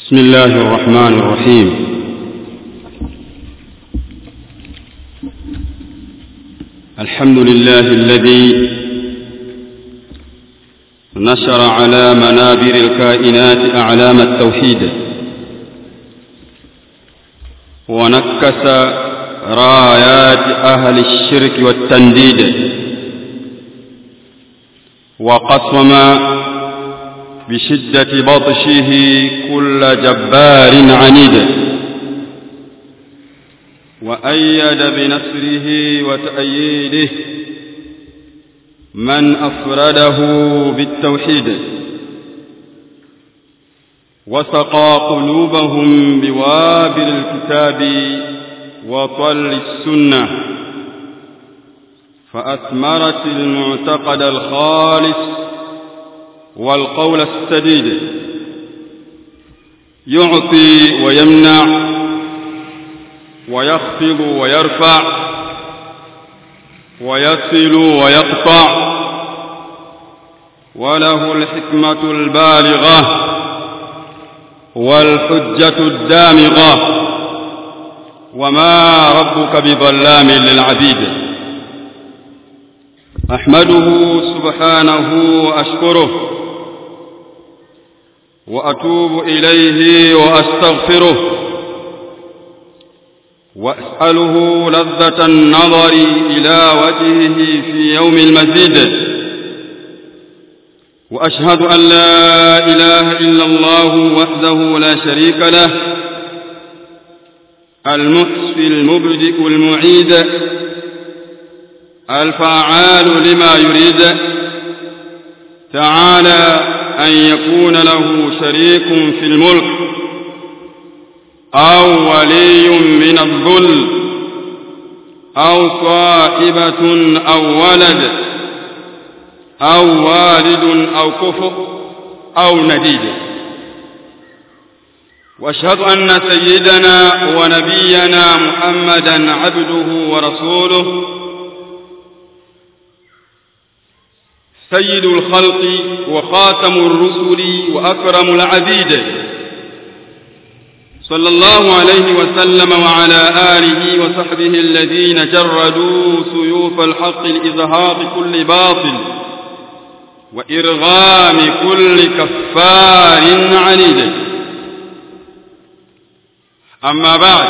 بسم الله الرحمن الرحيم الحمد لله الذي نشر على منابر الكائنات أعلام التوحيد ونكس رايات أهل الشرك والتنديد وقصم بشدة بطشه كل جبار عنيد وأيد بنصره وتأييده من أفرده بالتوحيد وسقى قلوبهم بوابل الكتاب وطل السنة فأثمرت المعتقد الخالص والقول السديد يعطي ويمنع ويخفض ويرفع ويصل ويقطع وله الحكمة البالغة والحجة الدامغة وما ربك بظلام للعبيد أحمده سبحانه وأشكره وأتوب إليه وأستغفره وأسأله لذة النظر إلى وجهه في يوم المزيد وأشهد أن لا إله إلا الله وحده لا شريك له المحصي المبدئ المعيد الفعال لما يريد تعالى أن يكون له شريك في الملك أو ولي من الظل أو صاحبة أو ولد أو والد أو كفر أو نديد واشهد أن سيدنا ونبينا محمدا عبده ورسوله سيد الخلق وخاتم الرسل وأكرم العبيد صلى الله عليه وسلم وعلى آله وصحبه الذين جردوا سيوف الحق لإظهار كل باطل وإرغام كل كفار عنيد أما بعد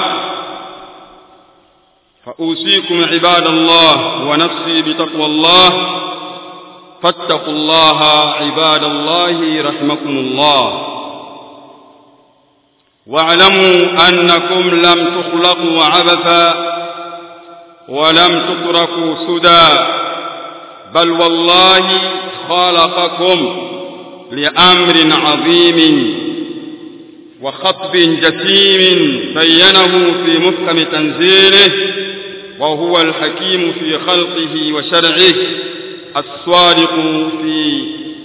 فأوصيكم عباد الله ونفسي بتقوى الله فاتقوا الله عباد الله رحمكم الله واعلموا أنكم لم تخلقوا عبثا ولم تتركوا سدى بل والله خلقكم لأمر عظيم وخطب جسيم بينه في محكم تنزيله وهو الحكيم في خلقه وشرعه الصادق في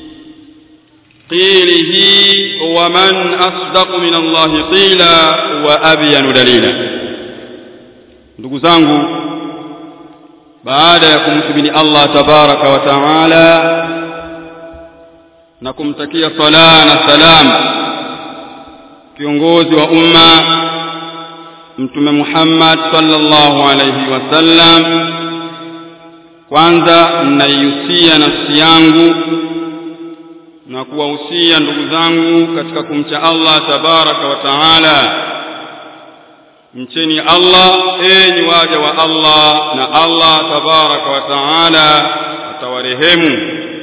قيله ومن أصدق من الله قيلا وأبين دليلا ndugu zangu baada ya kumhimidi Allah tabaraka wa taala na kumtakia sala na salam kiongozi wa umma mtume Muhammad sallallahu alayhi wasallam kwanza naihusia nafsi yangu na kuwahusia ndugu zangu katika kumcha Allah tabaraka wa taala mcheni Allah enyi waja wa Allah na Allah tabaraka wa taala atawarehemu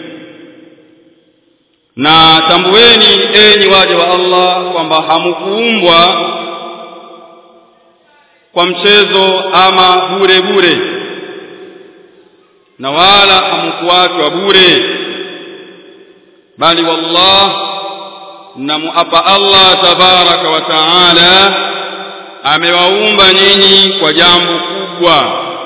na tambueni enyi waja wa Allah kwamba hamukuumbwa kwa mchezo ama bure bure na wala hamkuachwa bure bali wallah namuapa Allah tabaraka wa taala amewaumba nyinyi kwa jambo kubwa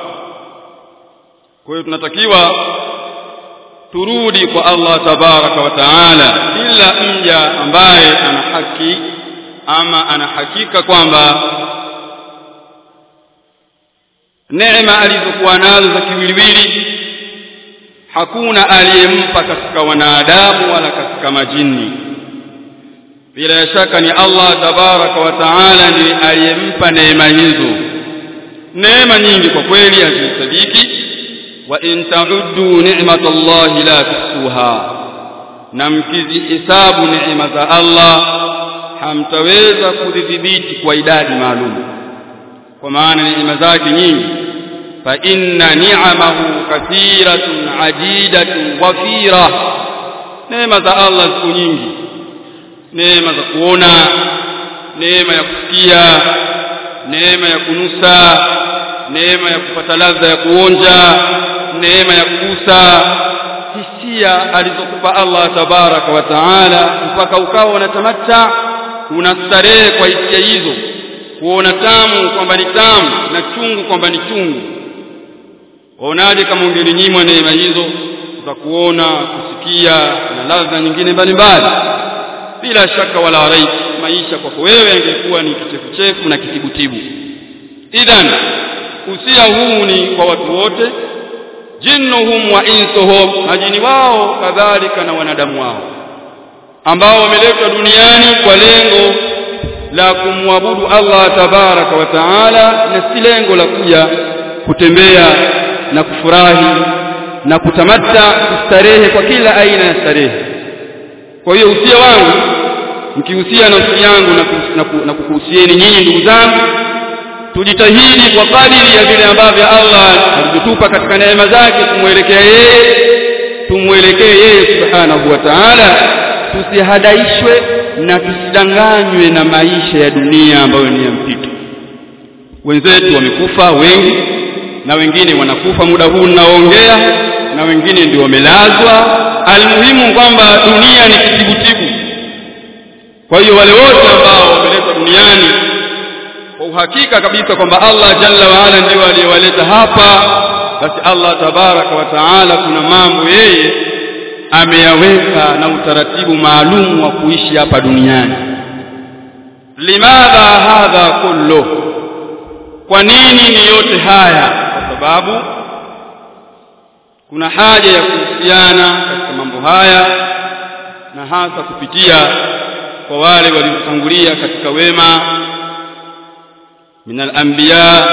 kwa hiyo tunatakiwa turudi kwa Allah tabaraka wa taala kila mja ambaye ana haki ama ana hakika kwamba neema alizokuwa nazo za kiwiliwili hakuna aliyempa katika wanadamu wala katika majini bila shaka ni Allah tabaraka wa taala ndiye aliyempa neema hizo neema nyingi kwa kweli hazisadiki wa in ta'uddu ni'matallahi la tuhsuha na mkizihesabu neema za Allah hamtaweza kudhibiti kwa idadi maalum kwa maana neema zake nyingi fa inna ni'amahu kathiratun ajidatun wafira neema za Allah ziko nyingi neema za kuona neema ya kusikia neema ya kunusa neema ya kupata ladha ya kuonja neema ya kugusa hisia alizokupa Allah tabaraka wa taala mpaka ukawa unatamatta unastarehe kwa hisia hizo kuona tamu kwamba ni tamu na chungu kwamba ni chungu waonaje kama ungelinyimwa neema hizo za kuona kusikia na ladha nyingine mbalimbali bila shaka wala raib maisha kwako wewe yangekuwa ni kichefuchefu na kitibutibu idhan usia huu ni kwa watu wote jinnuhum wa insuhum majini wao kadhalika na wanadamu wao ambao wameletwa duniani kwa lengo la kumwabudu Allah tabaraka wa taala na si lengo la kuja kutembea na kufurahi na kutamatta kustarehe kwa kila aina ya starehe kwa hiyo usia wangu mkihusia nafsi yangu na kukuhusieni nyinyi ndugu zangu tujitahidi kwa kadiri ya vile ambavyo Allah alitupa katika neema zake kumwelekea yeye tumwelekee yeye subhanahu wa ta'ala tusihadaishwe na tusidanganywe na maisha ya dunia ambayo ni ya mpito wenzetu wamekufa wengi na wengine wanakufa muda huu ninaoongea na wengine ndio wamelazwa almuhimu kwamba dunia ni kitibutibu kwa hiyo wale wote ambao wameletwa duniani kwa uhakika kabisa kwamba Allah jalla wa ala ndio aliyewaleta hapa basi Allah tabaraka wa taala kuna mambo yeye ameyaweka na utaratibu maalum wa kuishi hapa duniani limadha hadha kullu kwa nini ni yote haya kwa sababu kuna haja ya kuhusiana katika mambo haya na hasa kupitia kwa wale waliotangulia katika wema من الأنبياء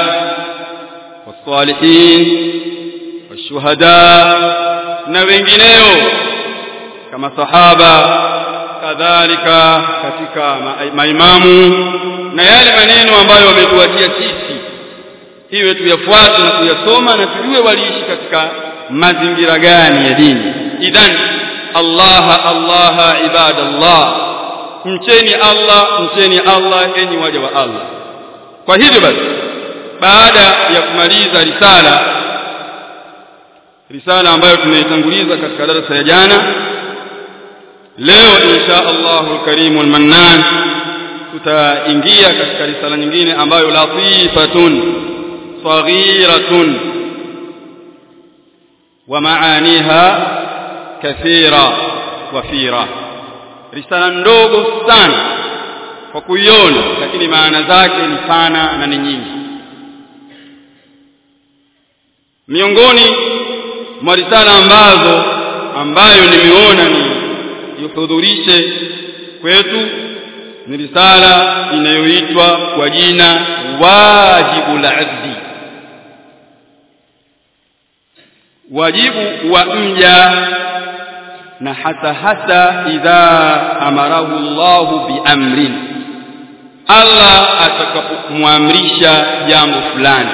والصالحين والشهداء na wengineo kama sahaba kadhalika katika maimamu na yale maneno ambayo wametuachia sisi iwe tuyafuate na kuyasoma na tujue waliishi katika mazingira gani ya dini idhan Allah Allah ibadallah mcheni Allah mcheni Allah enyi waja wa Allah kwa hivyo basi baada ya kumaliza risala risala ambayo tumeitanguliza katika darasa ya jana leo insha Allahu alkarim almannan tutaingia katika risala nyingine ambayo latifatun saghiratun wa maaniha kathira wafira risala ndogo sana kwa kuiona lakini maana zake ni pana na ni nyingi miongoni mwa risala ambazo ambayo nimeona ni yuhudhurishe kwetu ni risala inayoitwa kwa jina wajibu la abdi wajibu wa mja na hasa hasa idha amarahu Allahu biamrin Allah atakapomwamrisha jambo fulani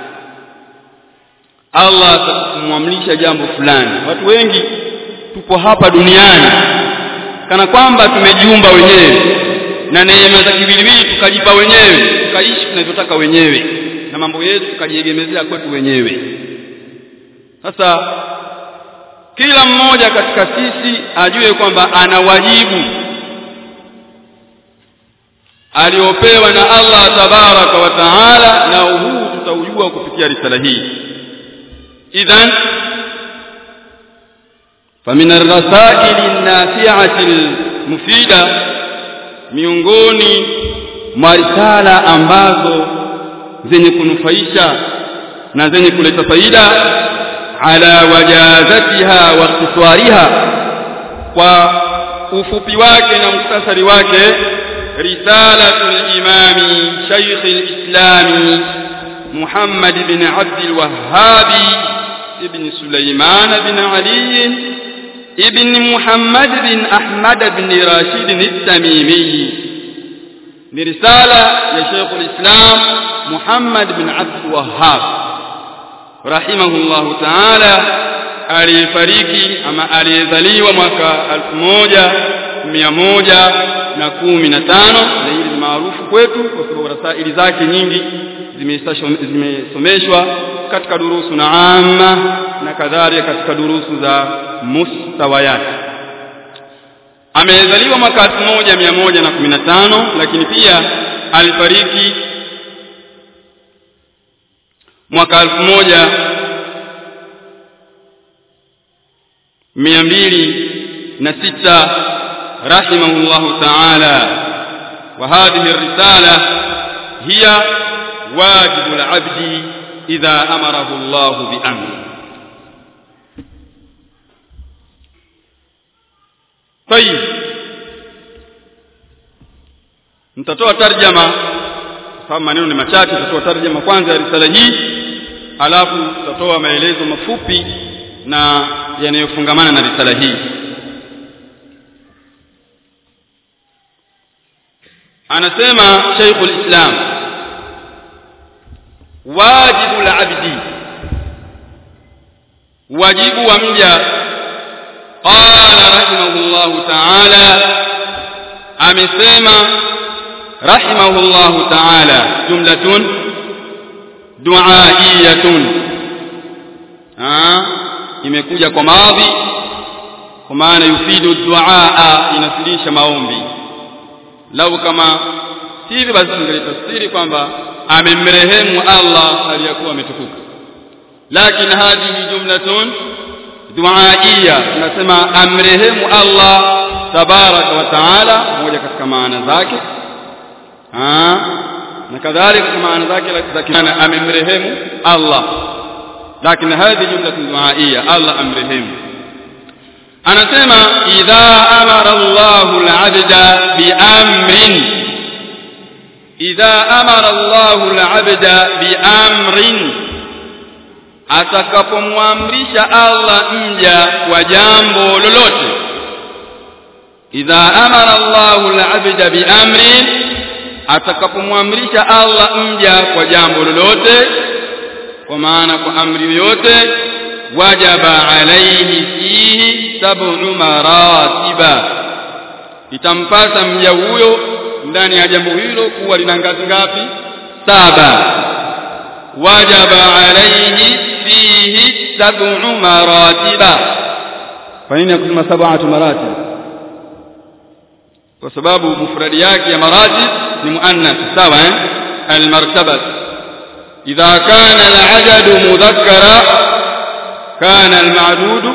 Allah atakapomwamrisha jambo fulani watu wengi tupo hapa duniani kana kwamba tumejiumba wenyewe na neema za kiwiliwili tukajipa wenyewe tukaishi tunavyotaka wenyewe na mambo yetu tukajiegemezea kwetu wenyewe sasa kila mmoja katika sisi ajue kwamba ana wajibu aliopewa na Allah tabaraka wa taala na huu tutaujua kupitia risala hii idhan فمن الرسائل النافعة المفيدة miongoni mwa risala ambazo zenye kunufaisha na zenye kuleta faida ala wajazatiha wa ikhtisariha kwa ufupi wake na muktasari wake risalatul imami shaykh al-islami Muhammad bin Abd al-Wahhab ibn Sulaiman bin Ali ibn Muhammad bin Ahmad bin Rashid al-Tamimi ni risala ya Sheikh al-Islam Muhammad bin Abd al-Wahhab rahimahullahu ta'ala aliyefariki ama aliyezaliwa mwaka 1115 na hili ni maarufu kwetu kwa sababu rasaili zake nyingi zimesomeshwa katika durusu na amma na kadhalika katika durusu za mustawayat amezaliwa mwaka 1115 lakini pia alifariki mwaka 1000 mia mbili na sita rahimahullahu ta'ala wa hadhihi risala hiya wajibu al-abdi idha amarahu Allah bi amri طيب nitatoa tarjama sababu maneno ni machache nitatoa tarjama kwanza ya risala hii alafu tutatoa maelezo mafupi na yanayofungamana na risala hii anasema Sheikhul Islam wajibu al-abdi wajibu wa mja qala rahimahullahu ta'ala amesema rahimahullahu ta'ala jumlatun du'aiyatun ah imekuja kwa maadhi kwa maana yufidu duaa inasilisha maombi lau kama hivi basi tungelitafsiri kwamba amemrehemu Allah aliyakuwa ametukuka lakini hadhihi jumlatun duaiya tunasema amrehemu Allah tabaraka wa taala moja katika maana zake na kadhalika maana zake za amemrehemu Allah lakini hadhi jumla duaiya Allah amrehemu anasema idha amara Allahu al-'abda bi'amrin idha amara Allahu al-'abda bi'amrin atakapomwamrisha Allah mja kwa jambo lolote idha amara Allahu al-'abda bi'amrin atakapomwamrisha Allah mja kwa jambo lolote kwa maana kwa amri yoyote wajaba alayhi fihi sab'u maratiba itampasa mja huyo ndani ya jambo hilo kuwa lina ngazi ngapi saba wajaba alayhi fihi sab'u maratiba kwa nini akusema sab'atu maratib kwa sababu mufradi yake ya maratib ni muannath sawa eh almartabah idha kana al'adadu mudhakkara كان المعدود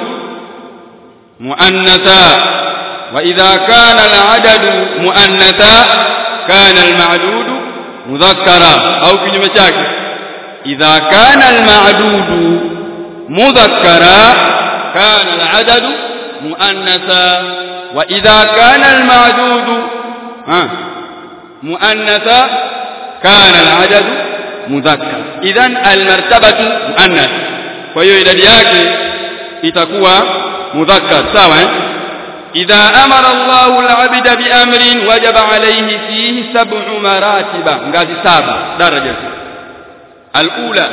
مؤنثا وإذا كان العدد مؤنثا كان المعدود مذكرا أو كلمة شاكر إذا كان المعدود مذكرا كان العدد مؤنثا وإذا كان المعدود ها مؤنثا كان العدد مذكر إذا المرتبة مؤنث kwa hiyo idadi yake itakuwa mudhakkar sawa eh idha amara Allahu al-'abda bi amrin wajaba alayhi fihi sab'u maratiba ngazi saba daraja al-ula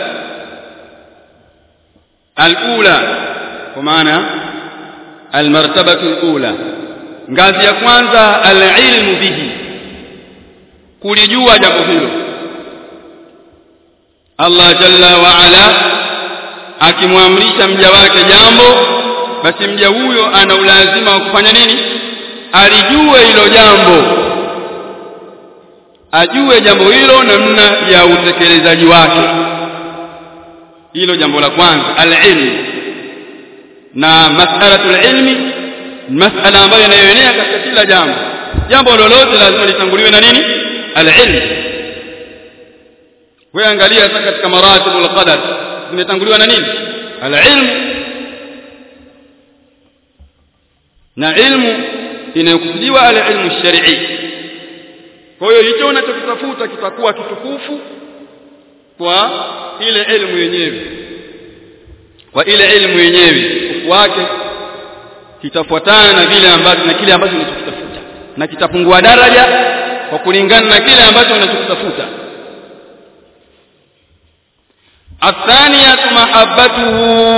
al-ula kwa maana al-martabatu al-ula ngazi ya kwanza al-ilmu bihi kulijua jambo hilo Allah jalla wa ala akimwamrisha mja wake jambo basi mja huyo ana ulazima wa kufanya nini alijue hilo jambo ajue jambo hilo namna ya utekelezaji wake hilo jambo la kwanza al-ilm na mas'alatul ilmi mas'ala ambayo inayoenea katika kila jambo jambo lolote lazima litanguliwe na nini al-ilm wewe angalia sasa katika maratibul qadar zimetanguliwa na nini al-ilm na ilmu inayokusudiwa al-ilmu shar'i kwa hiyo hicho unachokitafuta kitakuwa kitukufu kwa ile elimu yenyewe kwa ile elimu yenyewe utukufu wake kitafuatana na vile ambacho na kile ambacho unachokitafuta na kitapungua daraja kwa kulingana na kile ambacho unachokitafuta الثانية محبته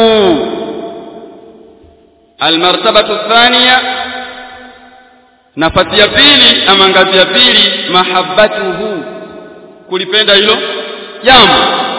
المرتبة الثانية nafasi ya pili ama ngazi ya pili mahabbatuhu kulipenda hilo jambo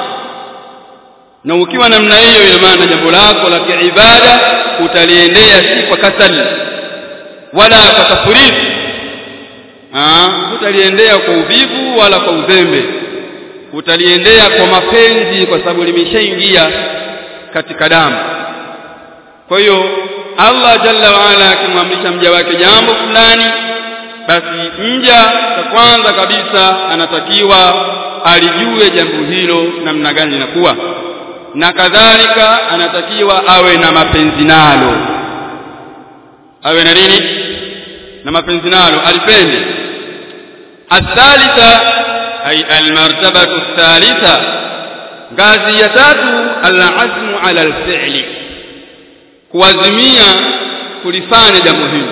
na ukiwa namna hiyo ina maana jambo lako la kiibada utaliendea si kwa kasali wala kwa tafuridi ah utaliendea kwa uvivu wala kwa uzembe utaliendea kwa mapenzi kwa sababu limeshaingia katika damu kwa hiyo Allah jalla waala akimwamrisha mja wake jambo fulani basi mja cha kwanza kabisa anatakiwa alijue jambo hilo namna gani linakuwa na kadhalika anatakiwa awe na mapenzi nalo awe na nini na mapenzi nalo alipende athalitha ay almartabatu athalitha ngazi ya tatu alazmu ala alfi'li kuazimia kulifanya jambo hilo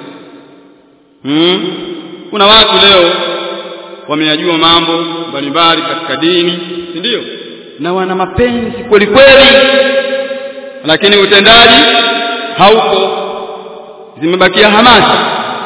hmm? kuna watu leo wameyajua mambo mbalimbali katika dini si ndio na wana mapenzi kweli kweli lakini utendaji hauko zimebakia hamasa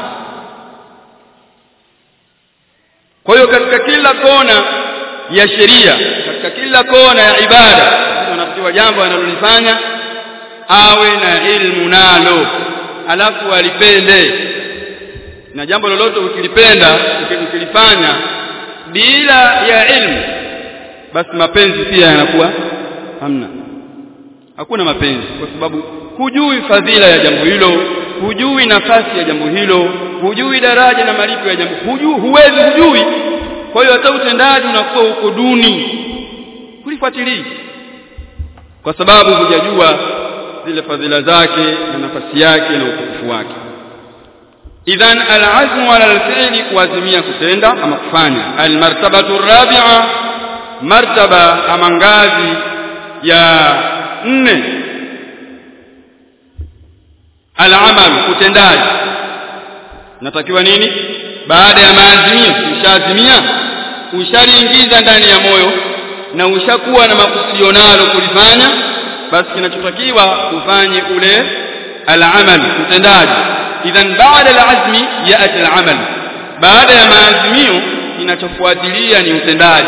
kwa hiyo katika kila kona ya sheria katika kila kona ya ibada anatakiwa jambo analolifanya awe na ilmu nalo alafu alipende na jambo lolote ukilipenda ukilifanya bila ya ilmu basi mapenzi pia yanakuwa hamna hakuna mapenzi kwa sababu hujui fadhila ya jambo hilo hujui nafasi ya jambo hilo hujui daraja na malipo ya jambo hujui huwezi hujui kwa hiyo hata utendaji unakuwa uko duni kulifuatilia kwa sababu hujajua zile fadhila zake na nafasi yake na utukufu wake idhan alazmu ala alfi'li kuazimia kutenda ama kufanya almartabatu rabi'a martaba ama ngazi ya nne alamal utendaji natakiwa nini baada ya maazimio ushaazimia ushaliingiza ndani ya moyo na ushakuwa na makusio nalo kulifanya basi kinachotakiwa ufanye ule al-amal utendaji idhan baada al-azmi yaati al-amal baada ya maazimio kinachofuatilia ni utendaji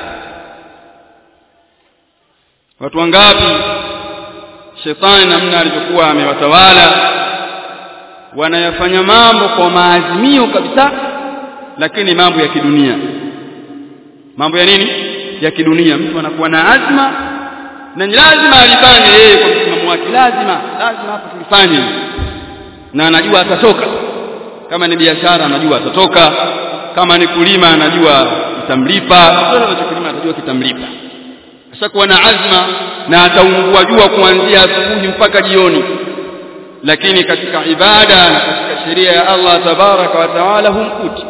watu wangapi shetani namna alivyokuwa amewatawala wanayafanya mambo kwa maazimio kabisa lakini mambo ya kidunia mambo ya nini ya kidunia mtu anakuwa na azma na ni lazima alifanye yeye kwa msimamo wake lazima lazima hapo tulifanye na anajua atatoka kama ni biashara anajua atatoka kama ni kulima anajua kitamlipa kile anachokulima anajua kitamlipa ashakuwa na azma na ataungua jua kuanzia asubuhi mpaka jioni lakini katika ibada na katika sheria ya Allah tabaraka wa taala humkuti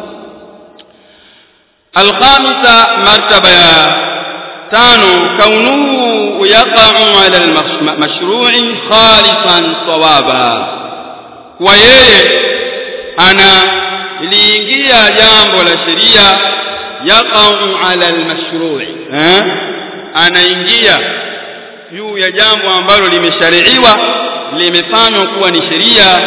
الخامسة مرتبة تانو كونه يقع على المشروع خالصا صوابا ويeye ana liingia jambo la sheria yaqau ala almashru'i eh anaingia juu ya jambo ambalo limeshariiwa limefanywa kuwa ni sheria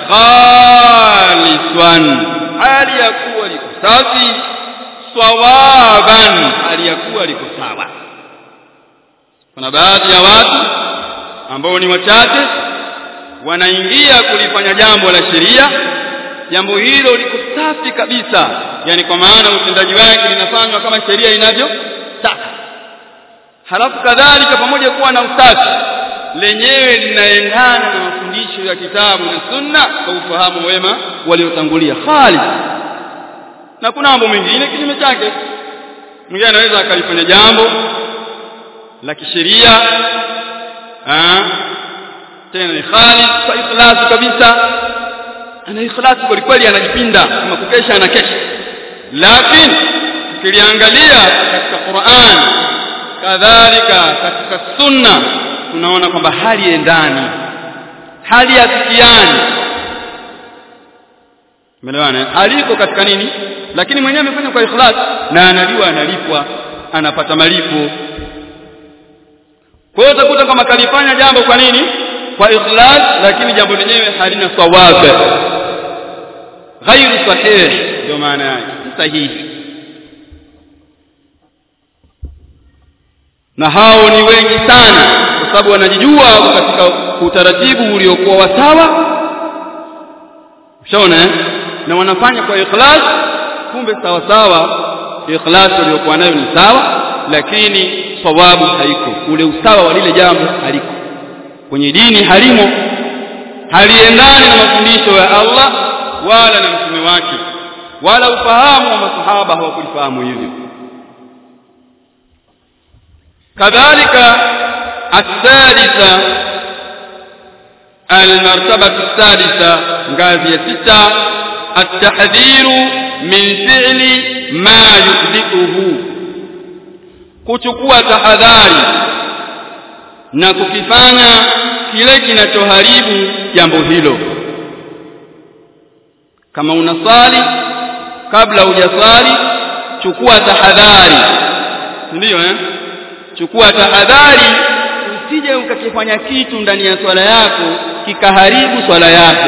khaliswan hali ya kuwa liko safi sawaban aliyakuwa liko sawa kuna baadhi ya watu ambao ni wachache wanaingia kulifanya jambo la sheria jambo hilo liko safi kabisa yani kwa maana utendaji wake linafanywa kama sheria inavyotaka halafu kadhalika pamoja kuwa na usafi lenyewe linaendana na mafundisho ya kitabu na sunna kwa ufahamu wema waliotangulia khalis na kuna mambo mengine kinyume chake mwingine anaweza akalifanya jambo la kisheria tena ni khalis kwa ikhlas kabisa ana ikhlasi kweli kweli anajipinda kama kukesha anakesha lakini ukiliangalia katika Qur'an kadhalika katika sunna tunaona kwamba hali endani hali ya sikiani Umeelewana? Aliko katika nini? Lakini mwenyewe amefanya kwa ikhlas na anajua analipwa, anapata malipo. Kwa hiyo utakuta kama kalifanya jambo kwa nini? Kwa ikhlas lakini jambo lenyewe halina sawab. Ghairu sahih ndio maana yake, si sahihi. Na hao ni wengi sana kwa sababu wanajijua katika utaratibu uliokuwa wa sawa. Ushaona eh? na wanafanya kwa ikhlas kumbe sawa sawa ikhlas waliokuwa nayo ni sawa lakini sawabu haiko ule usawa wa lile jambo haliko kwenye dini halimo haliendani na mafundisho ya Allah wala na mtume wake wala ufahamu wa masahaba hawakulifahamu hivyo kadhalika الثالثة المرتبة السادسة ngazi ya sita التحذير من فعل ما يحدثه kuchukua tahadhari na kukifanya kile kinachoharibu jambo hilo kama unasali kabla hujasali chukua tahadhari ndio eh chukua tahadhari usije ukakifanya kitu ndani ya swala yako kikaharibu swala yako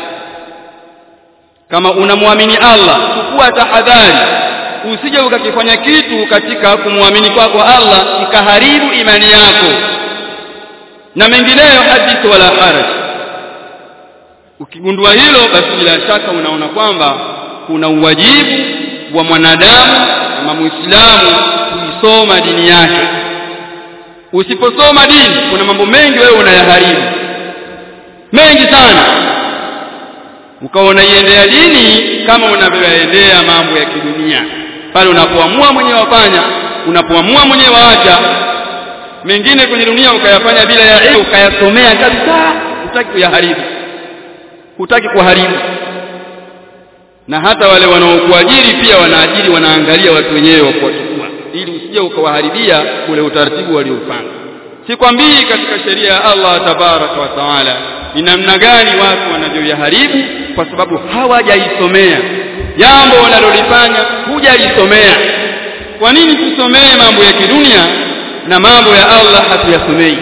kama unamwamini Allah chukua tahadhari usije ukakifanya kitu katika kumwamini kwako kwa Allah kikaharibu imani yako na mengineyo hadith wala haraj ukigundua hilo basi bila shaka unaona kwamba kuna uwajibu wa mwanadamu kama muislamu kuisoma dini yake usiposoma dini kuna mambo mengi wewe unayaharibu mengi sana ukaona iendea dini kama unavyoendea mambo ya kidunia pale unapoamua mwenyewe wafanya unapoamua mwenyewe waacha mengine kwenye dunia ukayafanya bila ya ilmu ukayasomea kabisa hutaki kuyaharibu hutaki kuharibu na hata wale wanaokuajiri pia wanaajiri wanaangalia watu wenyewe wa kuwachukua ili usije ukawaharibia ule utaratibu waliofanya sikwambii katika sheria ya Allah tabaraka wa taala ni namna gani watu wanavyoyaharibu kwa sababu hawajaisomea jambo wanalolifanya hujalisomea kwa nini tusomee mambo ya kidunia na mambo ya Allah hatuyasomei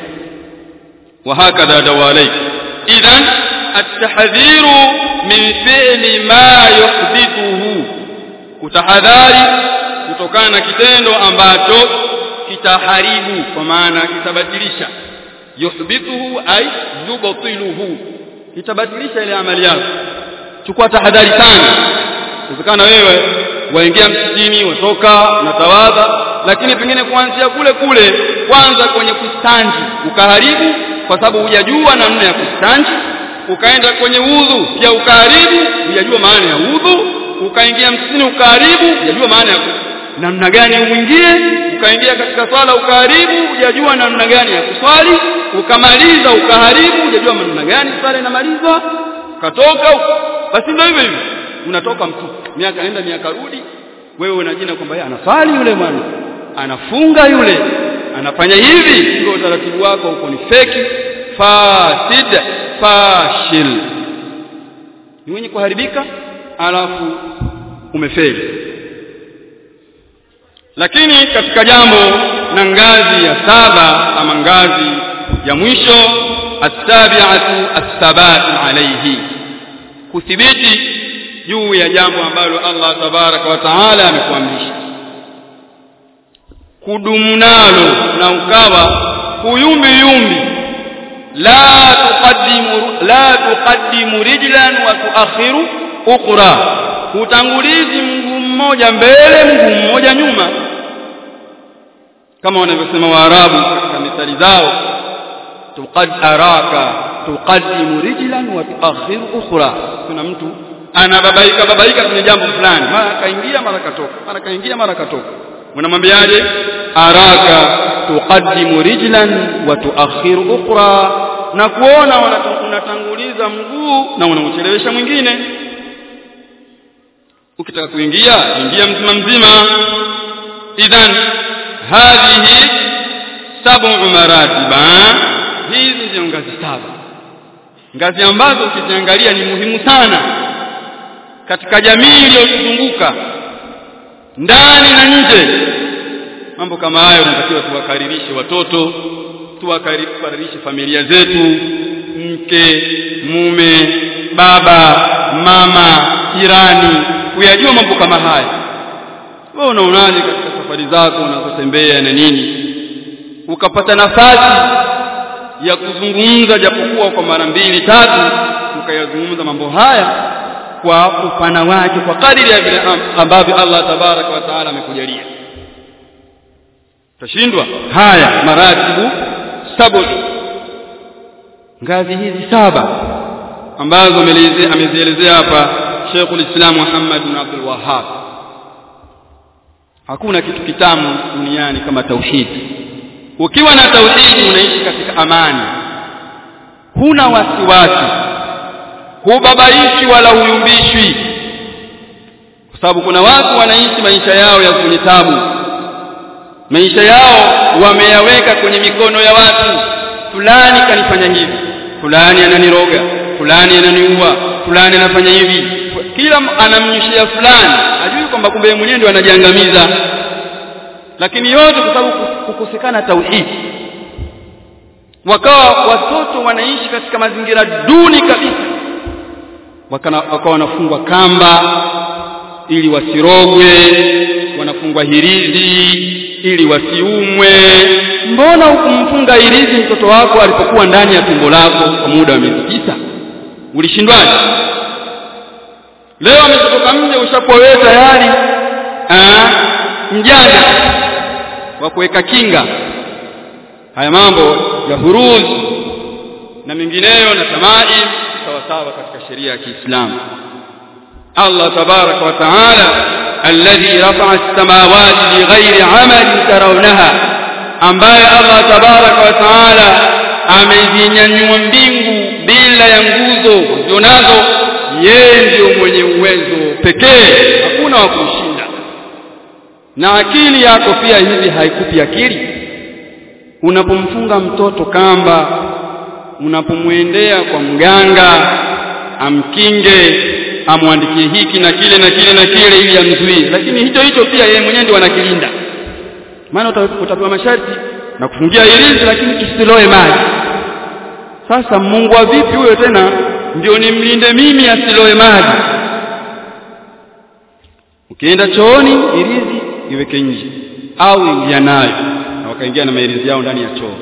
وهكذا دواليك اذا التحذير من فعل ما يحدثه kutahadhari kutokana na kitendo ambacho kitaharibu kwa maana kitabatilisha yuhbituhu ay yubtiluhu kitabatilisha ile amali yako chukua tahadhari sana inawezekana wewe waingia msikitini watoka unatawadha lakini pengine kuanzia kule kule kwanza kwenye kustanji ukaharibu kwa sababu hujajua namna ya kustanji ukaenda kwenye udhu pia ukaharibu hujajua maana ya udhu ukaingia msikitini ukaharibu hujajua maana ya namna gani uingie ukaingia katika swala ukaharibu hujajua namna gani ya kuswali ukamaliza ukaharibu hujajua namna gani swala inamalizwa ukatoka basi ndio hivyo hivyo unatoka mtu miaka nenda miaka rudi wewe unajina kwamba yeye anaswali yule bwana anafunga yule anafanya hivi ndio utaratibu wako uko ni feki fasid fashil ni wenye kuharibika alafu umefeli lakini katika jambo na ngazi ya saba ama ngazi ya mwisho asabiatu athabat alayhi kuthibiti juu ya jambo ambalo Allah tabaraka wa taala amekuamrisha kudumu nalo na ukawa kuyumbi yumbi la tuqaddimu la tuqaddimu rijlan wa tuakhiru ukhra utangulizi mguu mmoja mbele mguu mmoja nyuma kama wanavyosema waarabu katika mithali zao tuqad araka tuqaddimu rijlan wa tuakhiru ukhra kuna mtu anababaika babaika kwenye jambo fulani mara kaingia mara katoka mara kaingia mara katoka unamwambiaje araka tuqaddimu rijlan wa tuakhiru ukhra na kuona unatanguliza mguu na unauchelewesha mwingine ukitaka kuingia ingia mzima mzima idhan hadhihi sab'u maratiba hizi ndio ngazi saba ngazi ambazo ukiziangalia ni muhimu sana katika jamii iliyotuzunguka ndani na nje mambo kama hayo tunatakiwa tuwakaririshe watoto tuwakaririshe familia zetu mke mume baba mama jirani kuyajua mambo kama haya wewe unaonaje katika safari zako unazotembea na nini ukapata nafasi ya kuzungumza japokuwa kwa mara mbili tatu ukayazungumza mambo haya kwa upana wake kwa kadiri ya vile ambavyo Allah tabaraka wa taala amekujalia tashindwa haya maratibu sabu ngazi hizi saba ambazo amezielezea hapa Sheikhul Islam Muhammad bin Abdul Wahhab hakuna kitu kitamu duniani kama tauhidi ukiwa na tauhidi unaishi katika amani huna wasiwasi hubabaishi wala huyumbishwi kwa sababu kuna watu wanaishi maisha yao ya kwenye tabu maisha yao wameyaweka kwenye mikono ya watu fulani kanifanya hivi fulani ananiroga fulani ananiua fulani anafanya hivi kila anamnyushia fulani ajui kwamba kumbe yeye mwenyewe ndio anajiangamiza lakini yote kwa sababu kukosekana tauhidi wakawa watoto wanaishi katika mazingira duni kabisa wakawa wanafungwa kamba ili wasirogwe wanafungwa hirizi ili wasiumwe mbona hukumfunga hirizi mtoto wako alipokuwa ndani ya tumbo lako kwa muda wa miezi tisa ulishindwaje leo ametoka nje ushakuwa wewe tayari mjanja wa kuweka kinga haya mambo ya huruzi na mengineyo na tamai sawa sawa katika sheria ya Kiislamu Allah tabaraka wa taala alladhi rafa'a as-samawati bighairi 'amalin tarawnaha ambaye Allah tabaraka wa taala amezinyanyua mbingu bila ya nguzo zionazo yeye ndiyo mwenye uwezo pekee hakuna wa kumshinda na akili yako pia hivi haikupi akili unapomfunga mtoto kamba unapomwendea kwa mganga amkinge amwandikie hiki na kile na kile na kile ili amzuie lakini hicho hicho pia yeye mwenyewe ndio anakilinda maana utapewa masharti na kufungia ilizi lakini kisiloe maji sasa Mungu wa vipi huyo tena ndio nimlinde mimi asiloe maji ukienda chooni ilizi iweke nje au ingia nayo na wakaingia na mailizi yao ndani ya choo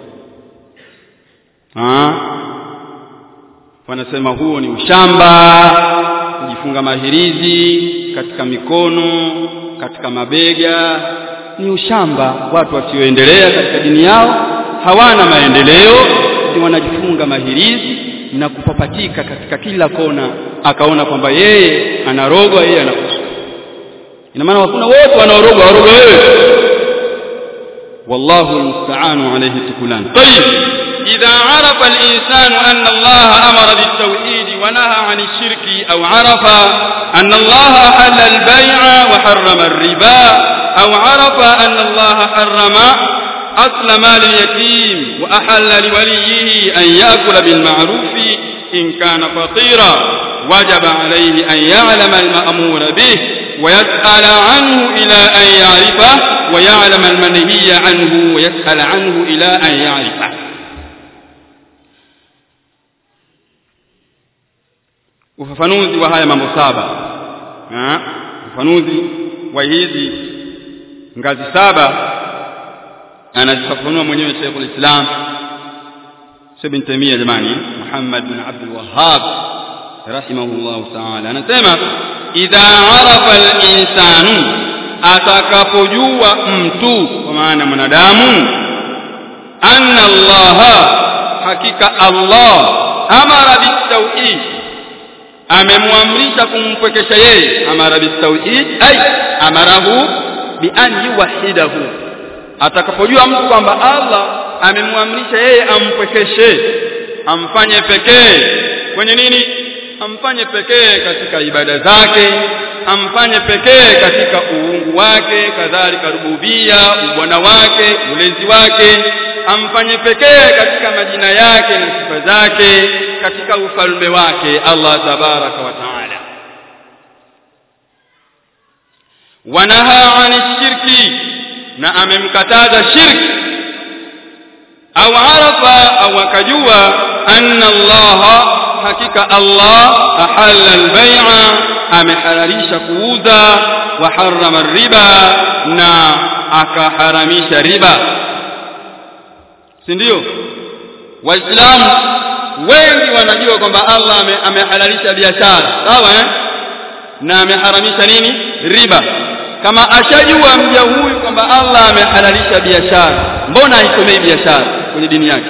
ah wanasema huo ni ushamba kujifunga mahirizi katika mikono katika mabega ni ushamba watu wasioendelea katika dini yao hawana maendeleo ni wanajifunga mahirizi na kupapatika katika kila kona akaona kwamba yeye anarogwa yeye anakufa ina maana hakuna wote wanaorogwa warogwa wewe wallahu almusta'anu alayhi tukulan طيب إذا عرف الإنسان أن الله أمر بالتوحيد ونهى عن الشرك أو عرف أن الله حل البيع وحرم الربا أو عرف أن الله حرم أصل مال اليتيم وأحل لوليه أن يأكل بالمعروف إن كان فقيرا وجب عليه أن يعلم المأمور به ويسأل عنه إلى أن يعرفه ويعلم المنهي عنه ويسأل عنه إلى أن يعرفه ufafanuzi wa haya mambo saba ufafanuzi wa hizi ngazi saba anazifafanua mwenyewe Sheikh Islam Ibn Taymiyyah jamani Muhammad bin Abdul Wahhab rahimahullah ta'ala anasema idha arafa al-insanu atakapojua mtu kwa maana mwanadamu anna Allah hakika Allah amara bitawhid amemwamrisha kumpwekesha yeye amara bitawhid ay amarahu bi an yuwahidahu atakapojua mtu kwamba Allah amemwamrisha yeye ampwekeshe amfanye pekee kwenye nini amfanye pekee katika ibada zake amfanye pekee katika uungu wake kadhalika rububia ubwana wake ulezi wake amfanye pekee katika majina yake na sifa zake katika ufalme wake Allah tabaraka wa taala wanaha ani shirki na amemkataza shirki au arafa au akajua anna Allah hakika Allah ahalla albay'a amehalalisha kuuza wa harrama riba na akaharamisha riba si ndio waislamu wengi wanajua kwamba Allah ame, amehalalisha biashara sawa eh na ameharamisha nini riba kama ashajua mja huyu kwamba Allah amehalalisha biashara mbona haisomei biashara kwenye dini yake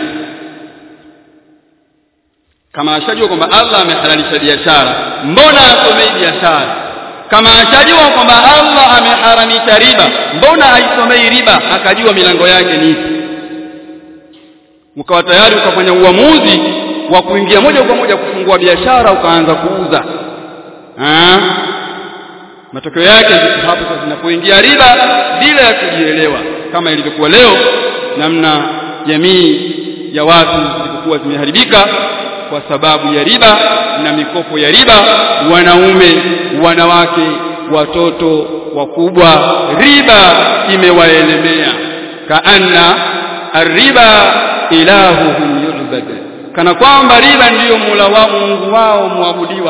kama ashajua kwamba Allah amehalalisha biashara mbona asomei biashara kama ashajua kwamba Allah ameharamisha riba mbona haisomei riba akajua milango yake ni ipi ukawa tayari ukafanya uamuzi wa kuingia moja kwa moja kufungua biashara ukaanza kuuza ah matokeo yake ziko hapo sasa zinapoingia riba bila ya kujielewa kama ilivyokuwa leo namna jamii ya watu zilikuwa zimeharibika kwa sababu ya riba na mikopo ya riba wanaume wanawake watoto wakubwa riba imewaelemea kaanna arriba ilahuhum yulbad kana kwamba riba ndiyo mula wao Mungu wao muabudiwa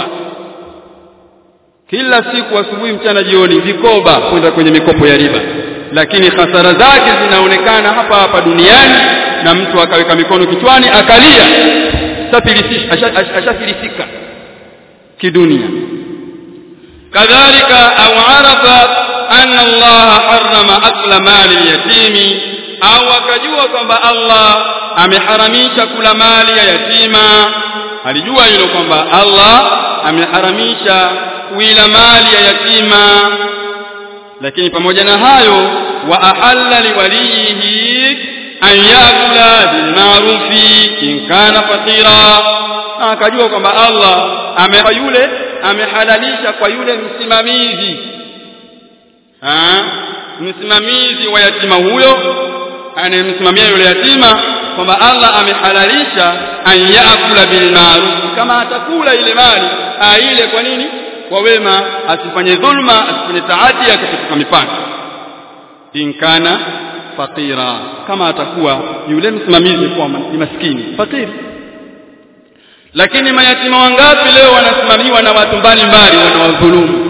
kila siku asubuhi mchana jioni vikoba kwenda kwenye mikopo ya riba lakini hasara zake zinaonekana hapa hapa duniani na mtu akaweka mikono kichwani akalia ashafilisika kidunia kadhalika au arafa anna Allah harrama akla mali yatimi au akajua kwamba Allah ameharamisha kula mali ya yatima alijua hilo kwamba Allah ameharamisha kuila mali ya yatima lakini pamoja na hayo wa ahalla liwalihi an yakula bilmarufi in kana fatira akajua kwamba Allah amepa yule amehalalisha kwa yule msimamizi ha? msimamizi wa yatima huyo anayemsimamia yule yatima kwamba Allah amehalalisha an yakula bilmaruf kama atakula ile mali aile kwa nini kwa wema asifanye dhulma asifanye taadi akapetuka mipaka inkana fakira kama atakuwa yule msimamizi kwa ni maskini fakiri lakini mayatima wangapi leo wanasimamiwa na watu mbalimbali wanawadhulumu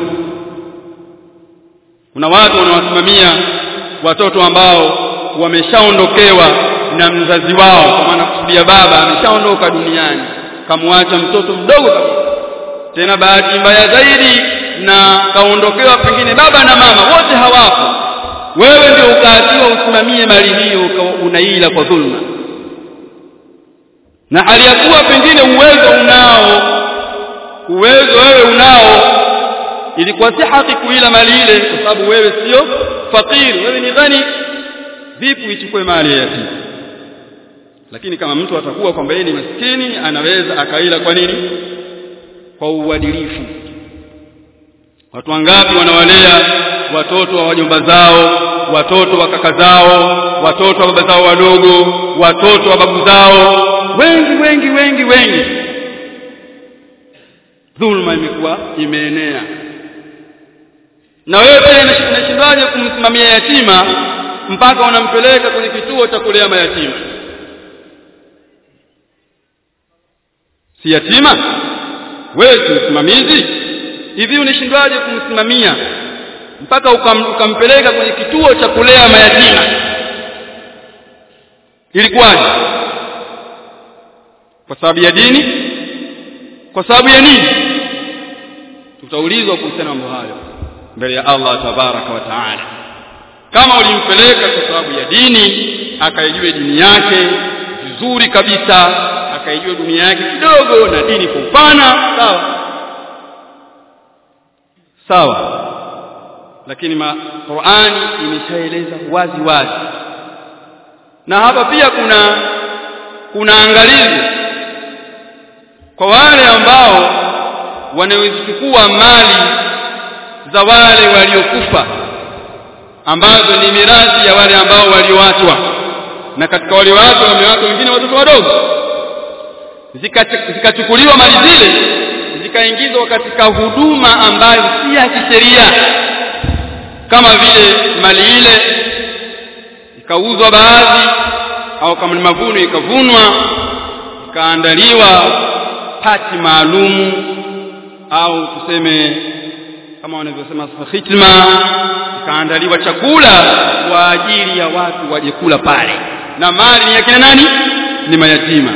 kuna watu wanawasimamia watoto ambao wameshaondokewa na mzazi wao kwa maana kusudia baba ameshaondoka duniani kamwacha mtoto mdogo kabisa tena bahati mbaya zaidi na kaondokewa pengine baba na mama wote hawapo wewe ndio ukaatiwa usimamie mali hiyo unaila kwa dhulma na hali ya kuwa pengine uwezo unao uwezo wewe unao ilikuwa si haki kuila mali ile kwa sababu wewe sio fakiri wewe ni ghani vipi uichukue mali ya yatima lakini kama mtu atakuwa kwamba yeye ni maskini anaweza akaila kwa nini kwa uadilifu watu wangapi wanawalea watoto wa wajomba zao watoto wa kaka zao watoto wa baba zao wadogo watoto wa babu zao wengi wengi wengi wengi dhulma imekuwa imeenea na wewe pia unashindwaje kumsimamia yatima mpaka unampeleka kwenye kituo cha kulea mayatima si yatima wewe si msimamizi hivi unashindwaje kumsimamia mpaka ukam, ukampeleka kwenye kituo cha kulea mayatima ilikuwaje kwa sababu ya dini kwa sababu ya nini tutaulizwa kuhusiana mambo hayo mbele ya Allah tabaraka wa taala kama ulimpeleka kwa sababu ya dini akaijue dini yake vizuri kabisa akaijua dunia yake kidogo na dini kwa upana sawa sawa lakini ma Qur'ani imeshaeleza wazi wazi na hapa pia kuna kuna angalizo kwa wale ambao wanaochukua mali za wale waliokufa ambazo ni mirathi ya wale ambao walioachwa na katika walioachwa wamewachwa wengine watoto wadogo zikachukuliwa zika mali zile zikaingizwa katika huduma ambayo si ya kisheria kama vile mali ile ikauzwa baadhi au kama ni mavuno ikavunwa ikaandaliwa pati maalumu au tuseme kama wanavyosema khitma ikaandaliwa chakula kwa ajili ya watu waje kula pale na mali ni ya kina nani ni mayatima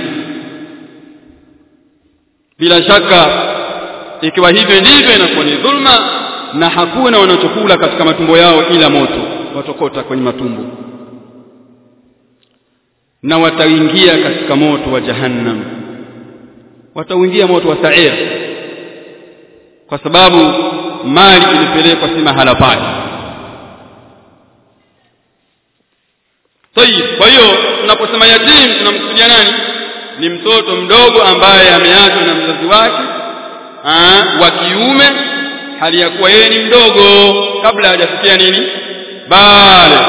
bila shaka ikiwa hivyo ndivyo inakuwa ni dhulma na hakuna wanachokula katika matumbo yao ila moto watokota kwenye matumbo na wataingia katika moto wa jahannam watauingia moto wa sa'ir kwa sababu mali ilipelekwa si mahala pake Tayib kwa hiyo tunaposema yatim tunamkusudia nani ni mtoto mdogo ambaye ameachwa na mzazi wake wa kiume hali ya kuwa yeye ni mdogo kabla hajafikia nini bale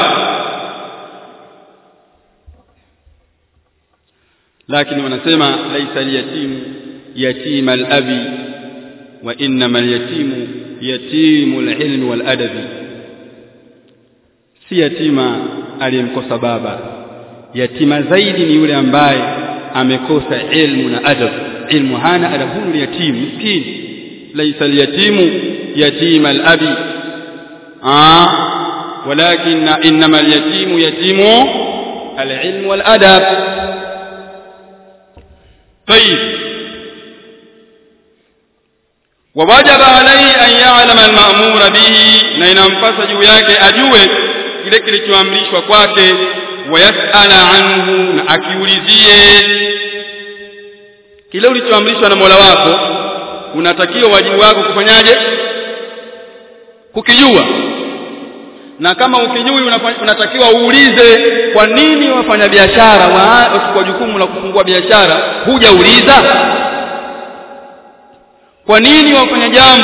lakini wanasema laisa al-yatim yatima al-abi wa innama al-yatimu yatimu al-ilmi wal-adabi si yatima aliyemkosa baba yatima zaidi ni yule ambaye amekosa ilmu na adab ilmu hana adabu ni yatim miskini laysa al-yatimu yatima al-abi ah walakin inma al-yatimu yatimu al-ilm wal-adab طيب ووجب عليه أن يعلم المأمور به na inampasa juu yake ajue kile kilichoamrishwa kwake wayasala anhu na akiulizie kile ulichoamrishwa na Mola wako unatakiwa wajibu wako kufanyaje kukijua na kama ukijui unatakiwa uulize kwa nini wafanyabiashara wachukua jukumu la kufungua biashara hujauliza kwa nini wafanya jambo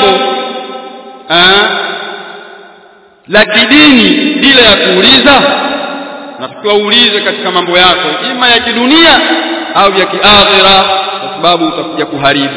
la kidini bila ya kuuliza natakiwa uulize katika mambo yako ima ya kidunia au ya kiakhira kwa sababu utakuja kuharibu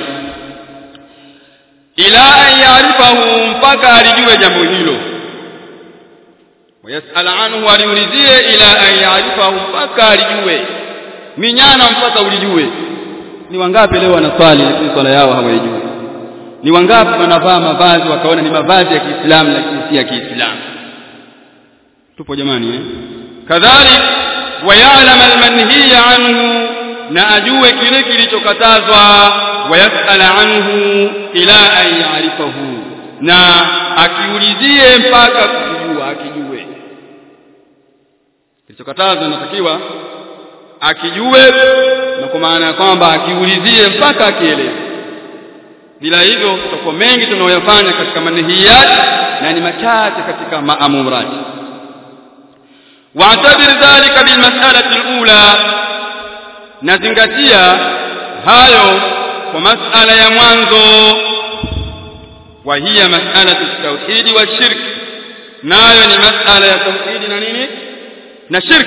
ila an yaarifahu mpaka alijue jambo hilo wayasal anhu aliulizie ila an yaarifahu mpaka alijue minyana mpaka ulijue ni wangapi leo wanaswali lakini swala yao hawaijui ni wangapi wanavaa mavazi wakaona ni mavazi ya Kiislamu lakini si ya Kiislamu tupo jamani eh kadhalik wayalam almanhiya anhu na ajue kile kilichokatazwa wayasala anhu ila an yaarifahu na akiulizie mpaka kujua akijue kilichokatazwa inatakiwa akijue na kwa maana ya kwamba akiulizie mpaka akielewe bila hivyo tutakuwa mengi tunayoyafanya katika manhiyat na ni machache katika maamurat wa'tabir dhalika bilmas'alati alula nazingatia hayo kwa mas'ala ya mwanzo wa hiya mas'alatu at-tauhid wa shirk nayo ni mas'ala ya tauhid na nini na shirk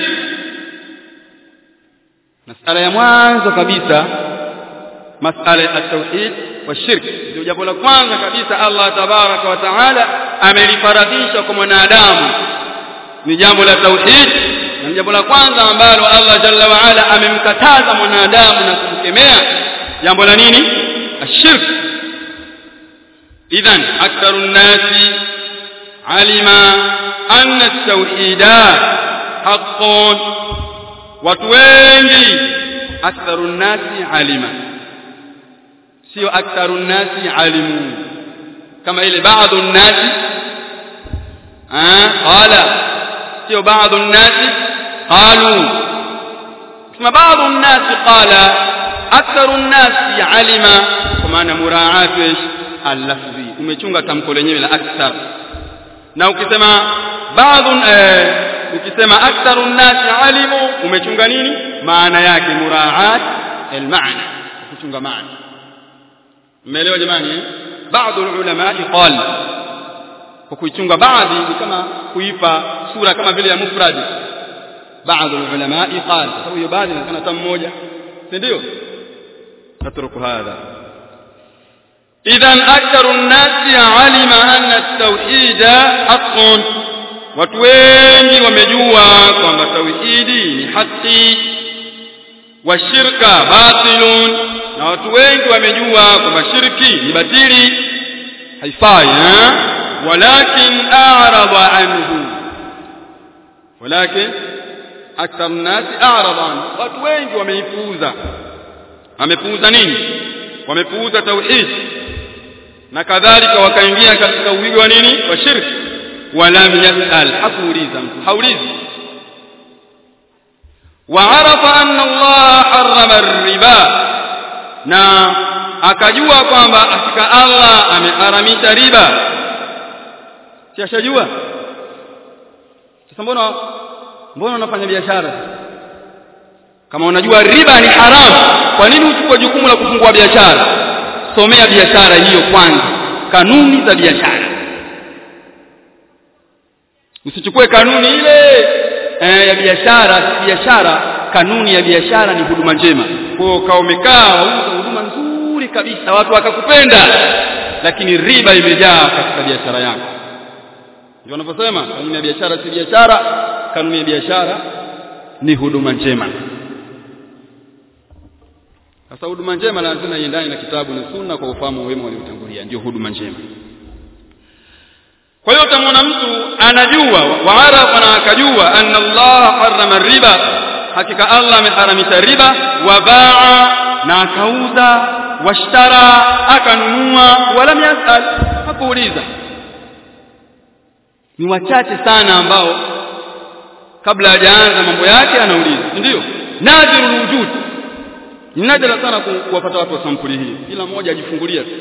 mas'ala ya mwanzo kabisa mas'ala ya tauhid wa shirk ndio jambo la kwanza kabisa Allah tabaraka wa taala amelifaradhisha kwa mwanadamu ni jambo la tauhid na jambo la kwanza ambalo Allah jalla wa ala amemkataza mwanadamu na kumkemea jambo la nini ashirk idhan aktharu nnasi alima anna at-tauhida haqqun watu wengi aktharu nnasi alima sio aktharu nnasi alimu kama ile baadhi nnasi qala sio baadhi nnasi qalu kama baadhi nnasi qala aktharu nnasi alima kwa maana muraatu ايش al-lafzi umechunga tamko lenyewe la akthar na ukisema baadhi ukisema aktharu nnasi alimu umechunga nini maana yake muraat al-maana kuchunga maana mmeelewa jamani eh? baadhi ulama qal kwa kuichunga baadhi ni kama kuipa sura kama vile ya mufrad baadhi ulama qal sababu hiyo baadhi inaonekana hata mmoja si ndio natruku hadha idhan aktharu an-nasi alima anna at-tauhid haqqun watu wengi wamejua kwamba tauhidi ni haki wa shirka batilun na watu wengi wamejua kwamba shirki ni batili haifai eh walakin a'rada anhu walakin akthar nasi a'rada anhu watu wengi wameipuuza wamepuuza nini wamepuuza tauhid na kadhalika wakaingia katika uwigo wa nini wa shirki walam yasal hakuuliza mtu haulizi وعرف أن الله حرم الربا na akajua kwamba hakika Allah ameharamisha riba si ashajua sasa mbona mbona unafanya biashara kama unajua riba ni haramu kwa nini uchukue jukumu la kufungua biashara somea biashara hiyo kwanza kanuni za biashara usichukue kanuni ile e, ya biashara si biashara kanuni ya biashara ni huduma njema kwa hiyo kama umekaa wauza huduma nzuri kabisa watu wakakupenda lakini riba imejaa katika biashara yako ndio wanavyosema kanuni ya biashara si biashara kanuni ya biashara ni huduma njema sasa huduma njema lazima iendane na kitabu na sunna kwa ufahamu wema waliotangulia ndio huduma njema kwa hiyo utamwona mtu anajua waarafa na akajua anna Allah harrama riba hakika Allah ameharamisha riba wa baa na akauza washtara akanunua wala yasal hakuuliza ni wachache sana ambao kabla hajaanza mambo yake anauliza ndio nadirul wujud ni nadra sana kuwapata watu wa sampuli hii kila mmoja ajifungulia tu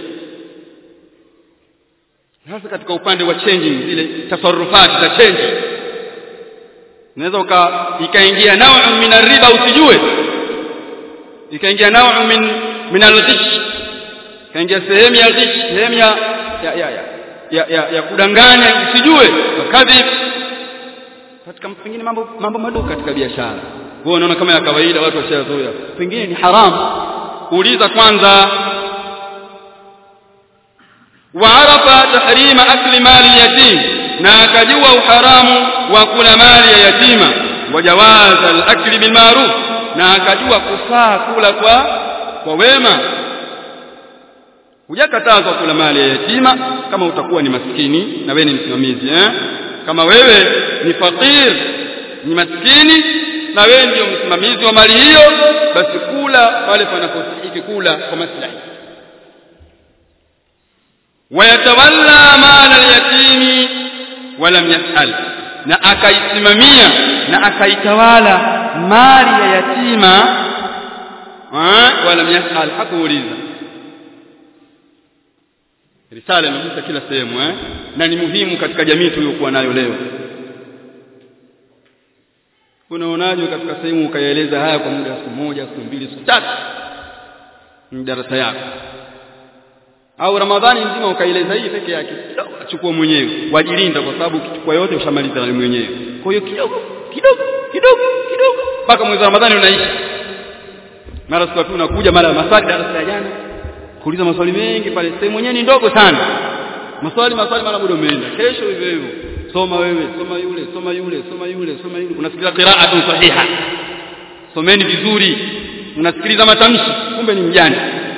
hasa katika upande wa changing zile tasarrufati za change unaweza uka ikaingia nao min riba usijue ikaingia nao min min al-ghish ikaingia sehemu ya ghish sehemu ya ya ya, ya, ya, ya, ya kudanganya usijue kadhib katika pengine mambo mambo madogo katika biashara wewe unaona kama ya kawaida watu washazoea pengine ni haramu uliza kwanza وعرف تحريم أكل مال اليتيم na akajua uharamu wa kula mali ya yatima wajawaz al-akli bil ma'ruf na akajua kufaa kula kwa kwa wema hujakatazwa kula mali ya yatima kama utakuwa ni maskini na wewe ni msimamizi eh kama wewe ni fakir ni maskini na wewe ndio msimamizi wa mali hiyo basi kula pale panapostahili kula kwa maslahi wayatawalla mala al-yatimi walam yasal na akaisimamia na akaitawala mali ya yatima walam yasal hakuuliza risala imepita kila sehemu eh na ni muhimu katika jamii tuliyokuwa nayo leo unaonaje katika sehemu ukaeleza haya kwa muda wa siku moja siku mbili siku tatu ni darasa yako au ramadhani nzima ukaeleza hii peke yake kidogo achukua mwenyewe wajilinda kwa sababu ukichukua yote ushamaliza na mwenyewe kwa hiyo kidogo kidogo kidogo kidogo mpaka mwezi wa ramadhani unaisha mara siku tu unakuja mara maswali darasa ya jana kuuliza maswali mengi pale sehemu yenyewe ni ndogo sana maswali maswali mara muda umeenda kesho hivyo hivyo soma wewe soma yule soma yule soma yule soma yule unasikiliza qira'atun sahiha someni vizuri unasikiliza matamshi kumbe ni mjani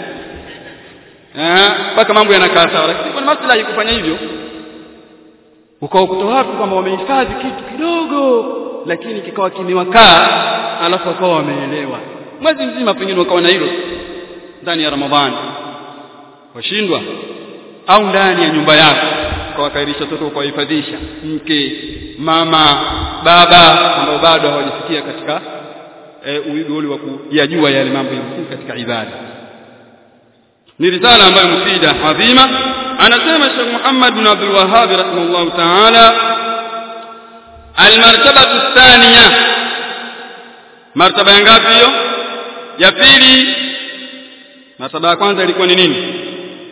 mpaka mambo yanakaa sawa lakini kuna maslahi kufanya hivyo ukawakuta watu kwamba wamehifadhi kitu kidogo lakini kikawa kimewakaa alafu wakawa wameelewa mwezi mzima pengine wakawa na hilo ndani ya Ramadhani washindwa au ndani ya nyumba yako ukawakairisha watoto ukawahifadhisha mke mama baba ambao bado hawajafikia katika e, uwigo ule wa kuyajua yale mambo ya msingi katika ibada ni risala ambayo mufida adhima anasema Sheikh Muhammad bin Abdul Wahhab rahimahullah ta'ala almartabatu thaniya martaba ya ngapi hiyo ya pili martaba ya kwanza ilikuwa ni nini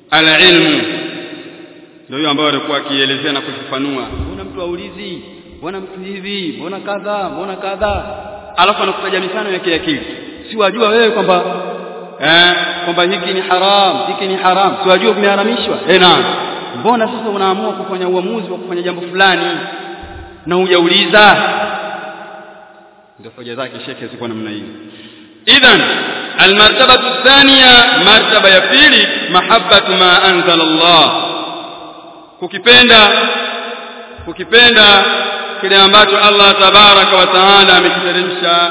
alilmu ndio hiyo ambayo alikuwa akielezea na kufafanua mbona mtu aulizi mbona mtu hivi mbona kadha mbona kadha alafu anakutaja mifano ya kiakili si wajua wewe kwamba eh kwamba hiki ni haram hiki ni haram si wajua vimeharamishwa eh naam mbona sasa unaamua kufanya uamuzi wa kufanya jambo fulani na hujauliza ndio hoja zake shekhe ziko namna hii idhan almartabatu thaniya martaba ya pili mahabbatu ma anzala Allah kukipenda kukipenda kile ambacho Allah tabaraka wa taala amekiteremsha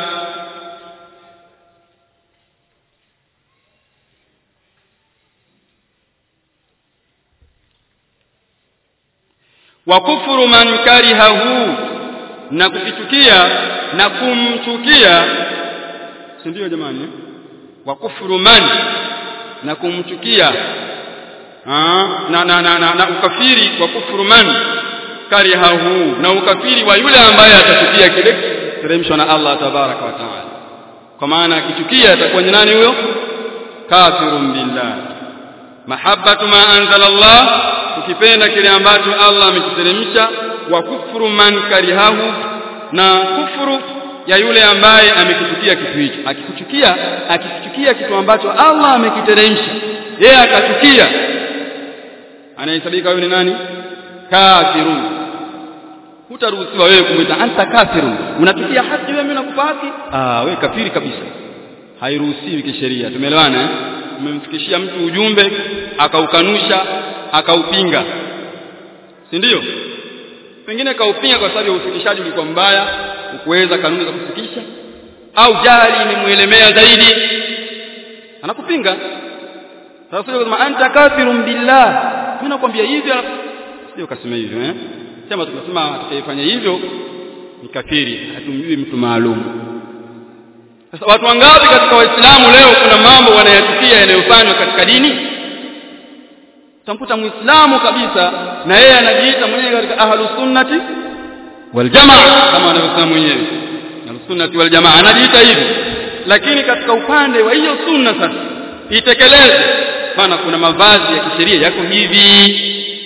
wa kufuru man karihahu na kukichukia na kumchukia si ndio jamani wa kufuru man na kumchukia na, na, na, na, na ukafiri wa kufuru man karihahu na ukafiri wa yule ambaye atachukia kile teremshwa na Allah tabaraka wa taala kwa maana akichukia atakuwa ni nani huyo kafirun billah mahabbatu ma anzala Allah ukipenda kile ambacho Allah amekiteremsha wa kufuru man karihahu na kufuru ya yule ambaye amekichukia kitu hicho akikuchukia akikichukia kitu ambacho Allah amekiteremsha yeye akachukia anahesabika huyo ni nani kafirun hutaruhusiwa wewe kumwita anta kafirun unapitia haki wewe nakupa haki ah wewe kafiri kabisa hairuhusiwi kisheria tumeelewana eh umemfikishia mtu ujumbe akaukanusha akaupinga si ndio pengine kaupinga kwa sababu ufikishaji ulikuwa mbaya ukuweza kanuni za kufikisha au jali imemuelemea zaidi anakupinga sasa kusema anta kafirun billah mimi nakwambia hivyo sio kasema hivyo eh sema tukasema atakayefanya hivyo ni kafiri hatumjui mtu maalum sasa watu wangapi katika waislamu leo kuna mambo wanayachukia yanayofanywa katika dini utamkuta muislamu kabisa na yeye anajiita mwenyewe katika ahlus sunnati wal jamaa kama anavyosema mwenyewe ahlus sunnati wal jamaa anajiita hivi lakini katika upande wa hiyo sunna sasa itekeleze maana kuna mavazi ya kisheria yako hivi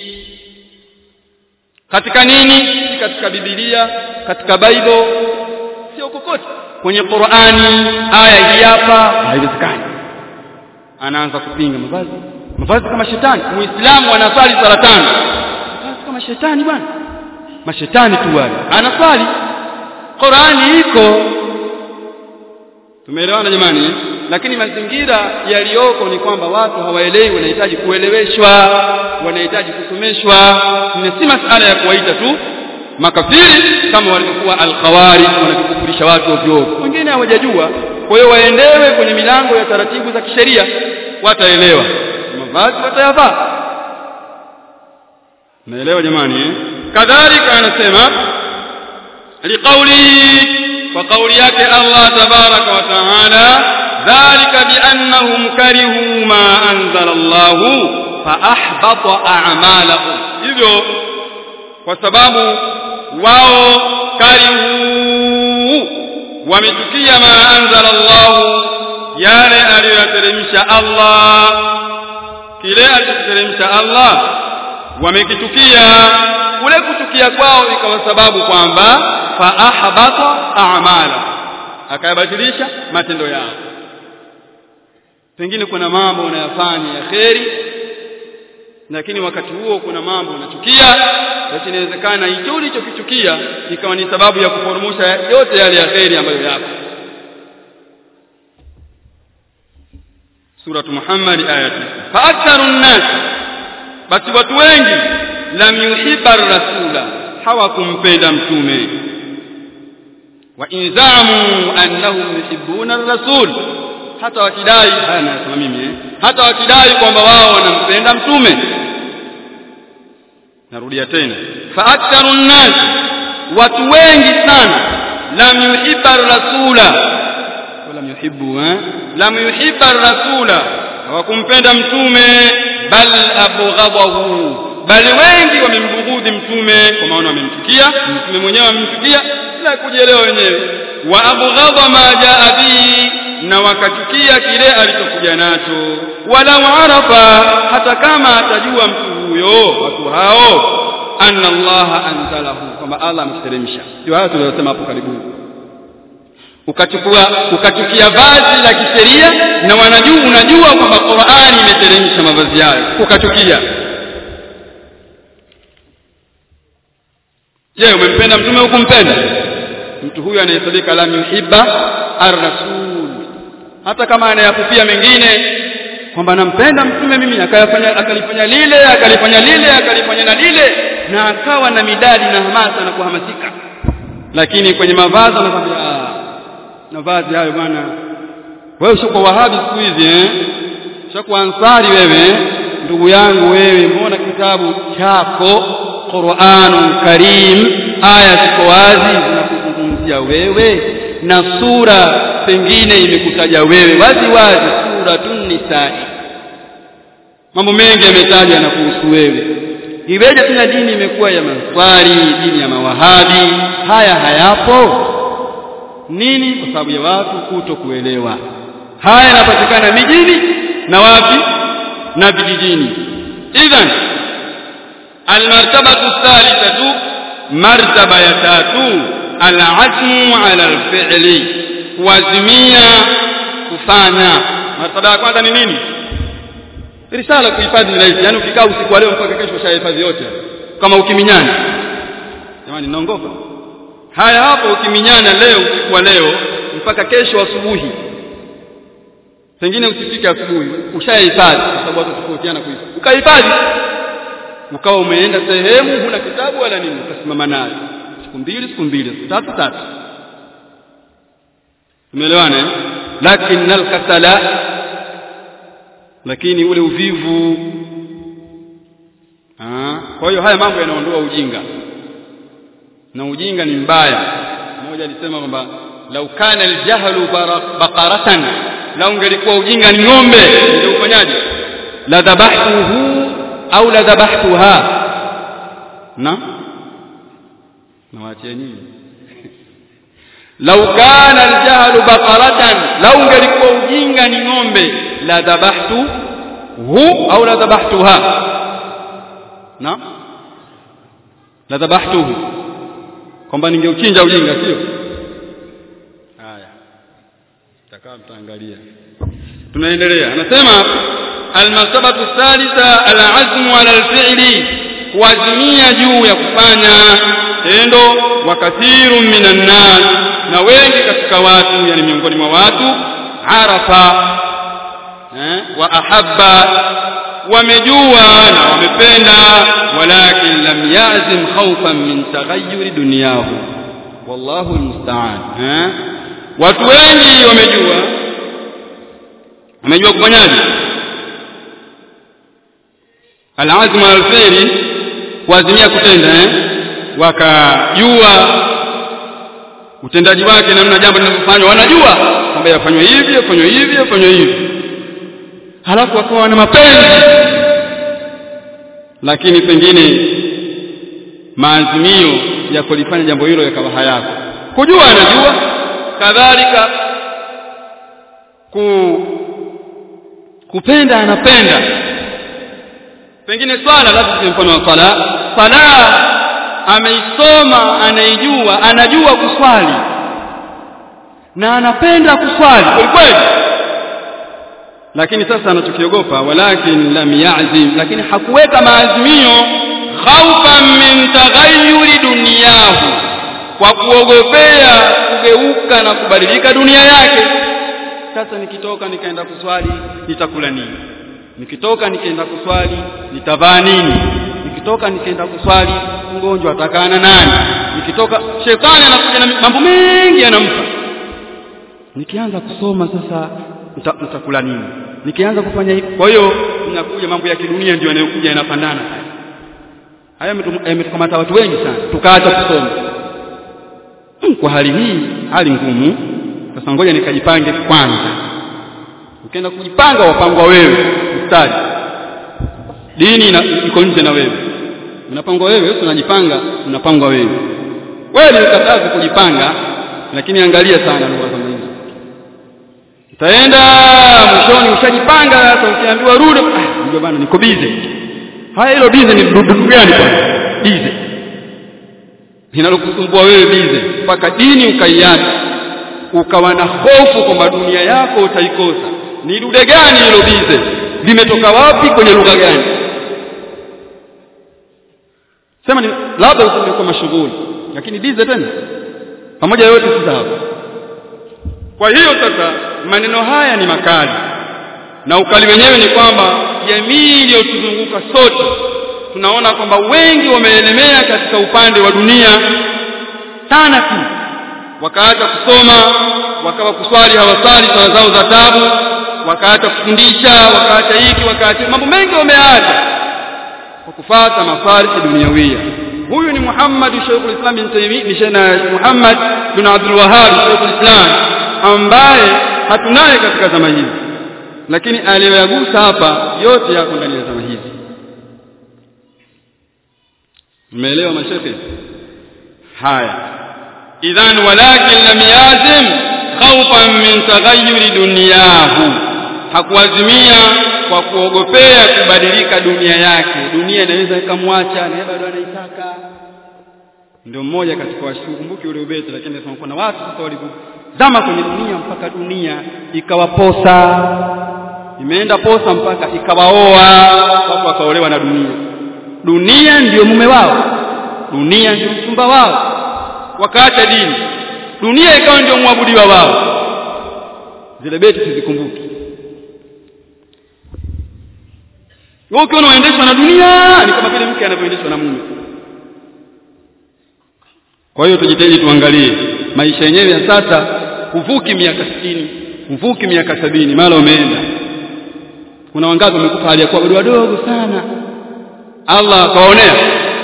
katika nini katika biblia katika bible sio kokote kwenye Qur'ani aya hii hapa haiwezekani anaanza kupinga mavazi mavazi kama shetani muislamu anasali sala tano mavazi kama shetani bwana mashetani tu wale anasali Qur'ani iko tumeelewana jamani lakini mazingira yaliyoko ni kwamba watu hawaelewi wanahitaji kueleweshwa wanahitaji kusomeshwa ni si masala ya kuwaita tu makafiri kama walivyokuwa alkhawari wanavyokufurisha watu ovyo wengine hawajajua kwa hiyo waendewe kwenye milango ya taratibu za kisheria wataelewa mavazi watayavaa naelewa jamani eh? kadhalika anasema liqauli kwa kauli yake Allah tabaraka wa taala dhalika biannahum karihu ma anzala Allah fa ahbata a'malahum hivyo kwa sababu wao karihu wamechukia ma anzala Allah yale aliyoteremsha Allah kile alichoteremsha Allah wamekitukia kule kuchukia kwao ikawa sababu kwamba fa ahbata a'mala akayabatilisha matendo yao pengine kuna mambo unayafanya ya kheri lakini wakati huo kuna mambo unachukia basi inawezekana hicho ulichokichukia ikawa ni sababu ya kuporomosha yote yale ya kheri ambayo yapo suratu Muhammad aya 9 fa aktharu nnas basi watu wengi lam yuhibba rasula hawakumpenda mtume wa inzamu annahum yuhibbuna ar-rasul hata wakidai haya nasema mimi eh hata wakidai kwamba wao wanampenda mtume narudia tena fa aktharu nnas watu wengi sana lam yuhibba rasula wala yuhibbu eh lam yuhibba rasula hawakumpenda mtume bal abghadahu bali wengi wamembughudhi mtume kwa maana wamemchukia mtume mwenyewe amemchukia bila kujielewa wenyewe wa abghadha ma jaa bihi na wakachukia kile alichokuja nacho walau arafa hata kama atajua mtu huyo watu hao anna allaha anzalahu kwamba Allah amteremsha ndio hayo tuliyosema hapo karibuni ukachukua ukachukia vazi la kisheria na wanajua unajua kwamba Qur'ani imeteremsha mavazi yayo ukachukia je umempenda mtume hukumpenda mtu huyu anayesabika lam yuhibba ar-rasul hata kama anayakupia mengine kwamba nampenda mtume mimi akayafanya akalifanya lile akalifanya lile akalifanya na lile na akawa na midadi na hamasa na kuhamasika lakini kwenye mavazi anakwambia ah mavazi hayo bwana wewe ushoko wahabi siku hizi eh ushoko ansari wewe ndugu yangu wewe mbona kitabu chako Qur'anun Karim aya ziko wazi zinakuzungumzia wewe na sura pengine imekutaja wewe wazi wazi suratun nisaa mambo mengi yametajwa na kuhusu wewe iweje tena dini imekuwa ya manswari dini ya mawahabi haya hayapo nini kwa sababu ya watu kuto kuelewa haya yanapatikana mijini na wapi na vijijini idhan almartabatu thalithatu martaba ya tatu alazmu ala alfi'li kuazimia kufanya martaba ya kwanza ni nini risala kuhifadhi rahisi yani ukikaa usiku wa leo mpaka kesho ushahifadhi yote kama ukiminyana jamani naongopa haya hapo ukiminyana leo usiku wa leo mpaka kesho asubuhi pengine usifike asubuhi ushahifadhi kwa sababu watu tofautiana kuhifadhi ukahifadhi ukawa umeenda sehemu huna kitabu wala nini ukasimama nayo siku mbili siku mbili siku tatu tatu umeelewana eh lakini alkasala lakini ule uvivu ah kwa hiyo haya mambo yanaondoa ujinga na ujinga ni mbaya mmoja alisema kwamba lau kana aljahlu baqaratan lau ungelikuwa ujinga ni ng'ombe ungeufanyaje la dhabahtuhu au la dhabahtuha na nawaachia nyinyi lau kana aljahlu baqaratan lau ungelikuwa ujinga ni ng'ombe la dhabahtu hu au la dhabahtuha na la dhabahtuhu kwamba ningeuchinja ujinga sio haya takaa mtaangalia tunaendelea anasema almasabatu thalitha alazmu ala alfi'li kuazimia juu ya kufanya tendo wa kathirun minan nas na wengi katika watu yani miongoni mwa watu arafa eh, wa ahabba wamejua na wamependa walakin lam yazim khawfan min taghayyur dunyahu wallahu almusta'an eh watu wengi wamejua wamejua kufanyaje alazmu alkhairi kuazimia kutenda eh wakajua utendaji wake namna jambo linavyofanywa wanajua kwamba yafanywe hivi yafanywe hivi yafanywe hivi halafu wakawa na mapenzi lakini pengine maazimio ya kulifanya jambo hilo yakawa hayako kujua anajua kadhalika ku kupenda anapenda pengine swala labda mfano wa swala swala ameisoma anaijua anajua kuswali na anapenda kuswali kweli kweli lakini sasa anachokiogopa walakin lam ya'zim lakini hakuweka maazimio khaufan min taghayyuri dunyahu kwa kuogopea kugeuka na kubadilika dunia yake sasa nikitoka nikaenda kuswali nitakula nini nikitoka nikaenda kuswali nitavaa nini nikitoka nikaenda kuswali mgonjwa atakana nani nikitoka shetani anakuja na mambo mengi anampa nikianza kusoma sasa nitakula nini nikianza kufanya hivi kwa hiyo inakuja mambo ya kidunia ndio yanayokuja yanapandana haya yametukamata watu wengi sana tukaacha kusoma kwa hali hii hali ngumu sasa ngoja nikajipange kwanza ukienda kujipanga wapangwa wewe mstari dini iko nje na wewe unapangwa wewe unajipanga unapangwa wewe wewe ni ukatazi kujipanga lakini angalia sana lugha kama hizo utaenda mwishoni ushajipanga sasa ukiambiwa rudi ah ndio bana niko busy haya hilo busy ni dudu gani bwana busy linalokusumbua wewe busy mpaka dini ukaiacha ukawa na hofu kwamba dunia yako utaikosa ni dude gani hilo busy limetoka wapi kwenye lugha gani sema ni labda usingekuwa mashughuli lakini busy tena pamoja yote si sawa kwa hiyo sasa maneno haya ni makali na ukali wenyewe ni kwamba jamii iliyotuzunguka sote tunaona kwamba wengi wameelemea katika upande wa dunia sana tu wakaacha kusoma wakawa kuswali hawasali sala zao za tabu wakaacha kufundisha wakaacha hiki wakaacha mambo mengi wameacha kwa kufata mafarisi duniawia huyu ni Muhammad Sheikhul Islam bin Taymiyyah ni Muhammad bin Abdul Wahhab Sheikhul Islam ambaye hatunaye katika zama hizi lakini aliyoyagusa hapa yote yako ndani ya zama hizi umeelewa mashekhe haya idhan walakin lam yazim khawfan min taghayyuri dunyahu hakuazimia kwa kuogopea kubadilika dunia yake dunia inaweza ikamwacha na bado anaitaka ndio mmoja katika washukumbuki ule ubeti lakini nasema kuna watu sasa walipozama kwenye dunia mpaka dunia ikawaposa imeenda posa mpaka ikawaoa watu wakaolewa na dunia dunia ndiyo mume wao dunia ndio mchumba wao wakaacha dini dunia ikawa ndio mwabudiwa wao zile beti sizikumbuki wewe ukiona unaendeshwa na dunia ni kama vile mke anavyoendeshwa na mume kwa hiyo tujitahidi tuangalie maisha yenyewe ya sasa huvuki miaka 60 huvuki miaka sabini mara umeenda kuna wangapi wamekufa hali ya kuwa bado wadogo sana Allah akaonea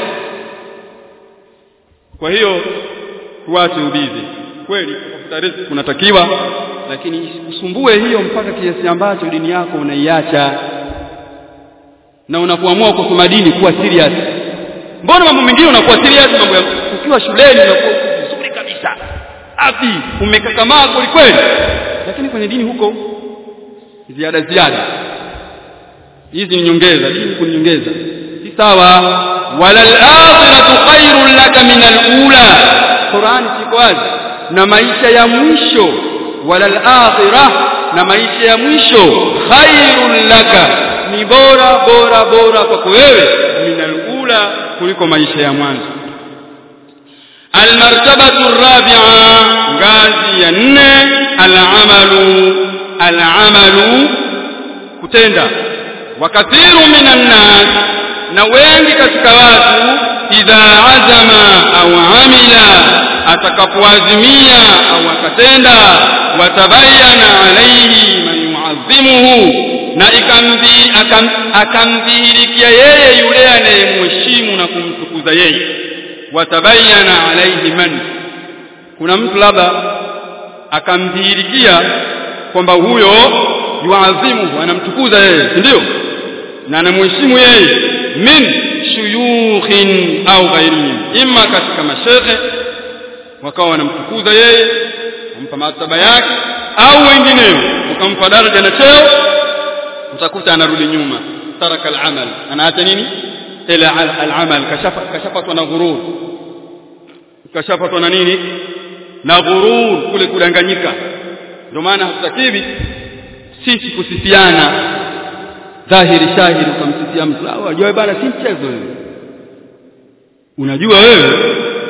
kwa hiyo tuache ubizi kweli kutafuta riziki kunatakiwa lakini usumbue hiyo mpaka kiasi ambacho dini yako unaiacha na unapoamua kusoma dini kuwa serious mbona mambo mengine unakuwa serious mambo ya ukiwa shuleni unakuwa vizuri kabisa afi umekakamaa kweli kweli lakini kwenye dini huko ziada ziada hizi ni nyongeza dini huko ni nyongeza si sawa wala al-akhiratu khairun laka min al-ula Qur'ani siko wazi na maisha ya mwisho wala al-akhirah na maisha ya mwisho khairun laka ni bora bora bora kwako wewe min al-ula kuliko maisha ya mwanzo almartabatu rabi'a ngazi ya nne al-amalu al-amalu kutenda wakathiru minan nas na wengi katika watu idha azama au amila atakapoazimia au akatenda watabayana alaihi man yu'azzimuhu na ikamdhi akamdhihirikia yeye yule anayemheshimu na kumtukuza yeye watabayana alaihi man kuna mtu labda akamdhihirikia kwamba huyo yuazimuhu anamtukuza yeye ndio na anamheshimu yeye min shuyukhin au ghairihim imma katika mashekhe wakawa wanamtukuza yeye kumpa martaba yake au wengineo ukampa daraja na cheo utakuta anarudi nyuma taraka al-amal anaacha nini ila al-amal kashafa kashapatwa na ghurur kashapatwa na nini na ghurur kule kudanganyika ndio maana hatutakiwi sisi kusifiana dhahiri shahiri ukamsifia mtu au ajue bana si mchezo wewe unajua wewe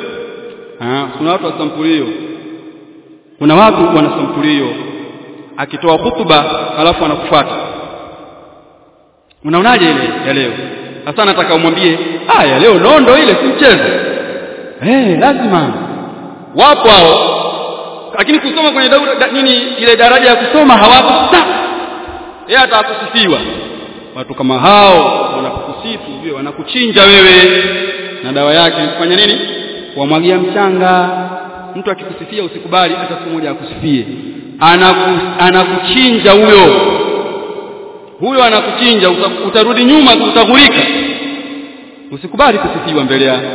ah kuna watu wa sampulio kuna watu wana sampulio akitoa hutuba alafu anakufuata unaonaje ile ya leo sasa nataka umwambie ah ya leo nondo ile si mchezo eh lazima wapo hao lakini kusoma kwenye daura da, nini ile daraja ya kusoma hawapo yeye atakusifiwa watu kama hao wanakusifu vile wanakuchinja wewe na dawa yake kufanya nini wamwagia mchanga mtu akikusifia usikubali hata siku moja akusifie anaku, anakuchinja huyo huyo anakuchinja utarudi nyuma utagurika usikubali kusifiwa mbele yake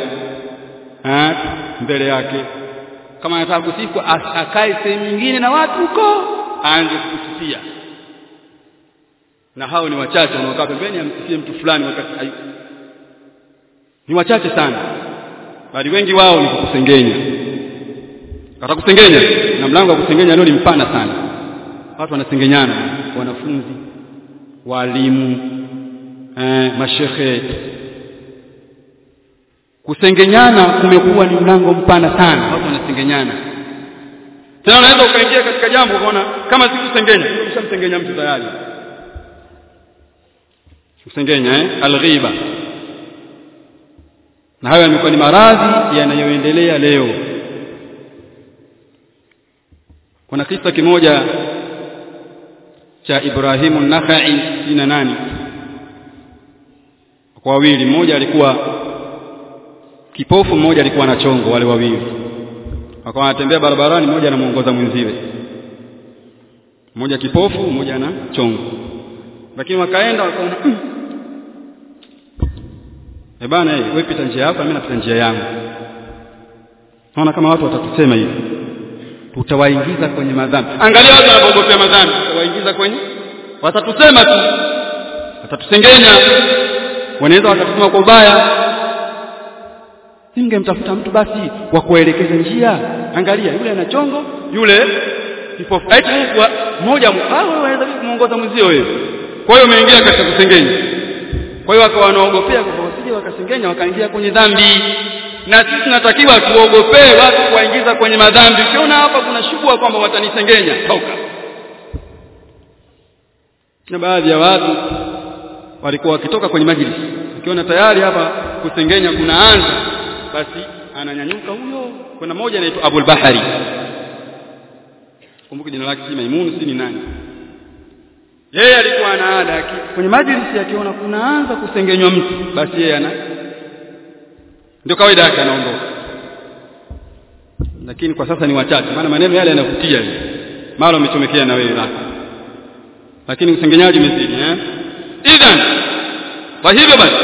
mbele yake kama anataka kusifu akae sehemu nyingine na watu huko aanze kukusifia na hao ni wachache wanaokaa pembeni amsifie mtu fulani wakati hayuko ni wachache sana bali wengi wao ni kukusengenya atakusengenya na mlango wa kusengenya leo ni mpana sana watu wanasengenyana wanafunzi walimu eh, mashekhe kusengenyana kumekuwa ni mlango mpana sana watu wanasengenyana tena unaweza ukaingia katika jambo ukaona kama si kusengenya umeshamsengenya mtu tayari kusengenya eh alghiba na hayo yamekuwa ni maradhi yanayoendelea leo kuna kisa kimoja cha Ibrahimu Nakhai sina nani kwa wawili mmoja alikuwa kipofu mmoja alikuwa na chongo wale wawili wakawa wanatembea barabarani mmoja anamuongoza mwenziwe mmoja kipofu mmoja na chongo lakini wakaenda wakaona mm. eh bana eh wewe pita njia yako mimi napita njia yangu naona kama watu watatusema hivi tutawaingiza kwenye madhambi angalia watu wanapoogopea madhambi tutawaingiza kwenye watatusema tu watatusengenya wanaweza wakatusema kwa ubaya ningemtafuta mtu basi wa kuelekeza njia angalia yule ana chongo yule kipofu aita mmoja au waweza kumuongoza mwenzio wewe kwa hiyo umeingia katika kusengenya kwa hiyo wakawa wanaogopea kwamba wasije wakasengenya wakaingia kwenye dhambi na sisi tunatakiwa tuogopee watu kuwaingiza kwenye madhambi ukiona hapa kuna shubua kwamba watanisengenya toka na baadhi ya watu walikuwa wakitoka kwenye majlis ukiona tayari hapa kusengenya kunaanza basi ananyanyuka huyo kuna mmoja anaitwa Abul Bahari kumbuka jina lake si Maimun si ni nani yeye alikuwa ana ada kwenye majlisi akiona kunaanza kusengenywa mtu basi yeye ana ndio kawaida yake anaondoka lakini kwa sasa ni wachache maana maneno yale yanavutia mara umechomekea na wewe lako lakini usengenyaji umezidi eh idhan kwa hivyo basi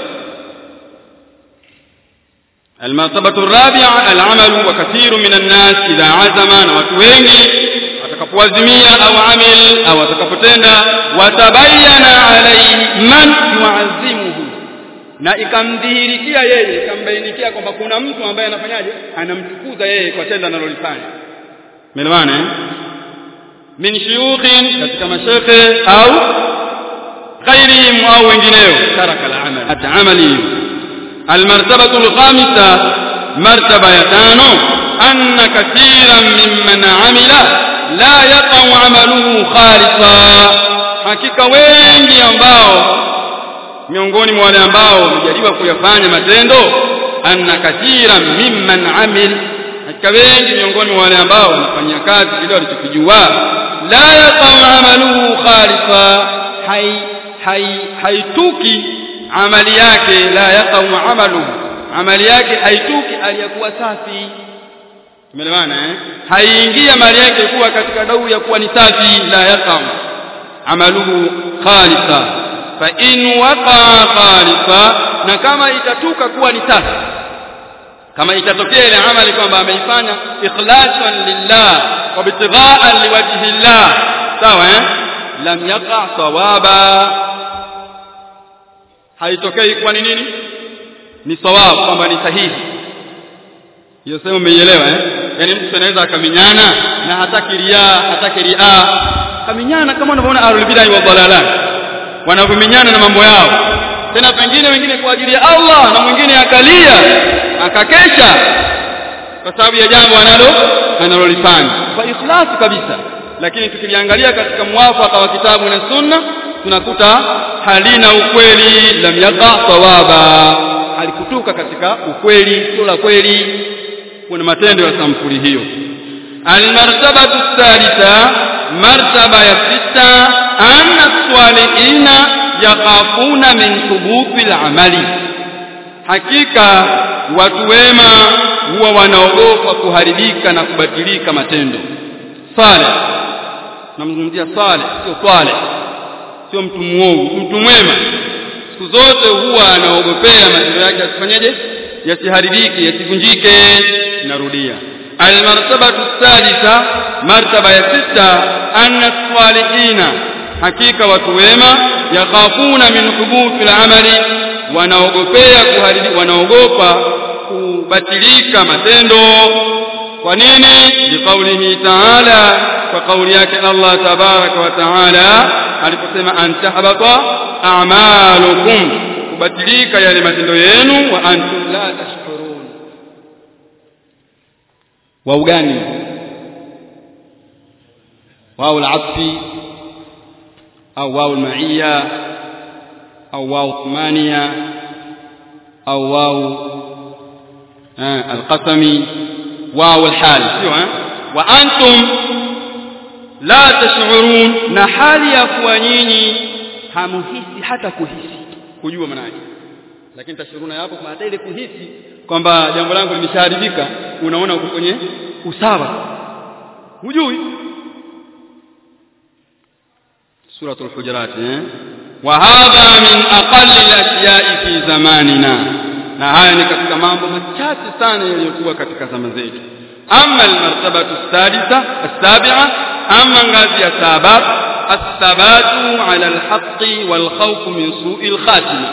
المرتبة الرابعة العمل وكثير من الناس إذا عزم watu wengi atakapoazimia au amil au atakapotenda watabayana alayhi man yuazimuhu na ikamdhihirikia yeye ikambainikia kwamba kuna mtu ambaye anafanyaje anamtukuza yeye kwa tendo analolifanya umeelewana eh min shuyukhin katika mashekhe au ghairihim au wengineo taraka al-amal at-amali المرتبة الخامسة مرتبة يتانو أن كثيرا ممن عمل لا يقع عمله خالصا hakika wengi ambao miongoni mwa wale ambao wamejaliwa kuyafanya matendo anna kathira mimman amil hakika wengi miongoni mwa wale ambao wanafanyia kazi kile walichokijua la yaqau amaluhu khalisa hai hai haituki amali yake la yaqau amaluhu amali yake haituki aliyakuwa safi tumeelewana eh haiingia mali yake kuwa katika dau ya kuwa ni safi la yaqau amaluhu khalisa fa in waqa khalisa na kama itatuka kuwa ni safi kama itatokea ile amali kwamba ameifanya ikhlasan lillah wa bitighaan liwajhi llah sawa eh lam yaqa sawaba haitokei kwa ni nini ni sawabu kwamba ni sahihi hiyo sema umeielewa eh yani mtu anaweza akaminyana na hataki ria hataki ria kaminyana kama unavyoona ahlul bid'ah wa dalalat wanavyominyana na mambo yao tena pengine wengine kwa ajili ya Allah na mwingine akalia akakesha kwa sababu ya jambo analo analolifanya kwa ikhlasi kabisa lakini tukiliangalia katika muwafaka wa kitabu na sunna tunakuta halina ukweli lam yaqa sawaba alikutuka katika ukweli sio la kweli kuna matendo ya sampuli hiyo almartabatu thalitha martaba ya sita anna swalihina yakhafuna min thubuti al-amali hakika watu wema huwa wanaogopa kuharibika na kubatilika matendo saleh namzungumzia saleh sio saleh sio mtu muovu mtu mwema siku zote huwa anaogopea matendo yake asifanyeje yasiharibike yasivunjike narudia almartabatu thalitha martaba ya sita anna salihina hakika watu wema yakhafuna min hubuthi al-amali wanaogopea kuharibi wanaogopa kubatilika matendo kwa nini biqaulihi ta'ala kwa kauli yake Allah tabaraka wa taala aliposema antahbata a'malukum kubatilika yale matendo yenu wa antum la tashkurun wa ugani wao al-atfi au wao al-ma'iyya au wao thmania au wao القسم واو الحال wa antum la tash'urun na hali ya kuwa nyinyi hamuhisi hata kuhisi kujua maana yake lakini tashuruna hapo kwa hata ile kuhisi kwamba jambo langu limeshaharibika unaona uko kwenye usawa hujui suratul hujurat eh wa hadha min aqalli al-ashya'i fi zamanina na haya ni katika mambo machache sana yaliyokuwa katika zama zetu amma al-martabatu as-sadisa as-sabi'a amma ngazi ya saba as-sabatu 'ala al-haqqi wal khawf min su'i al-khatima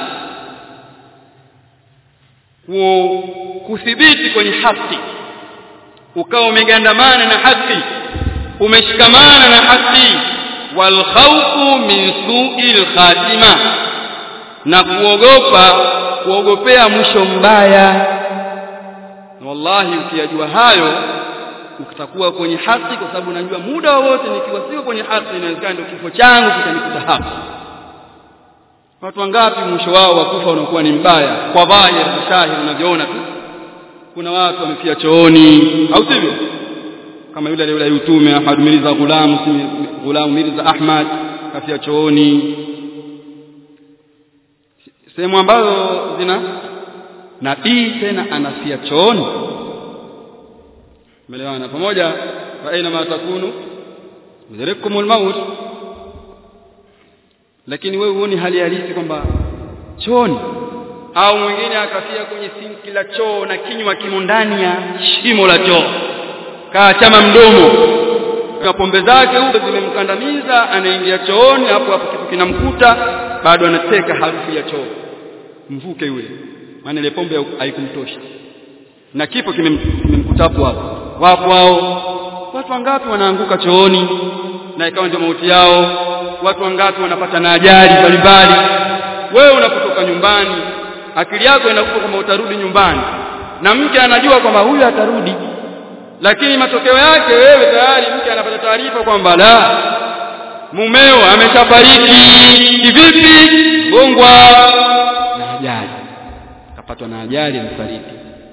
kuthibiti kwenye haki ukawa umegandamana na haki umeshikamana na haki wal khawfu min su'il khatima na kuogopa kuogopea mwisho mbaya wallahi ukiyajua hayo utakuwa kwenye haki kwa sababu najua muda wowote nikiwa siko kwenye haki inawezekana ndio kifo changu kitanikuta hapa watu wangapi mwisho wao wa kufa unakuwa ni mbaya kwa dhahiri shahidi unavyoona tu kuna watu wamefia chooni au sivyo kama yule yule yutume Ahmad Mirza Ghulam Ghulam Mirza Ahmad kafia chooni sehemu ambazo zina nabii tena anafia chooni umeelewana pamoja fa aina ma takunu yudrikumul maut lakini wewe huoni hali halisi kwamba chooni au mwingine akafia kwenye sinki la choo na kinywa kimo ndani ya shimo la choo kaachama mdomo na pombe zake huko zimemkandamiza anaingia chooni hapo hapo kitu kinamkuta bado anateka harufu ya choo mvuke yule maana ile pombe haikumtosha na kipo kimemkuta hapo hapo wapo hao watu wangapi wanaanguka chooni na ikawa ndio mauti yao watu wangapi wanapata na ajali mbalimbali wewe unapotoka nyumbani akili yako inakupa kwamba utarudi nyumbani na mke anajua kwamba huyu atarudi lakini matokeo yake wewe tayari mke anapata taarifa kwamba la mumeo ameshafariki kivipi gongwa na ajali akapatwa na ajali amefariki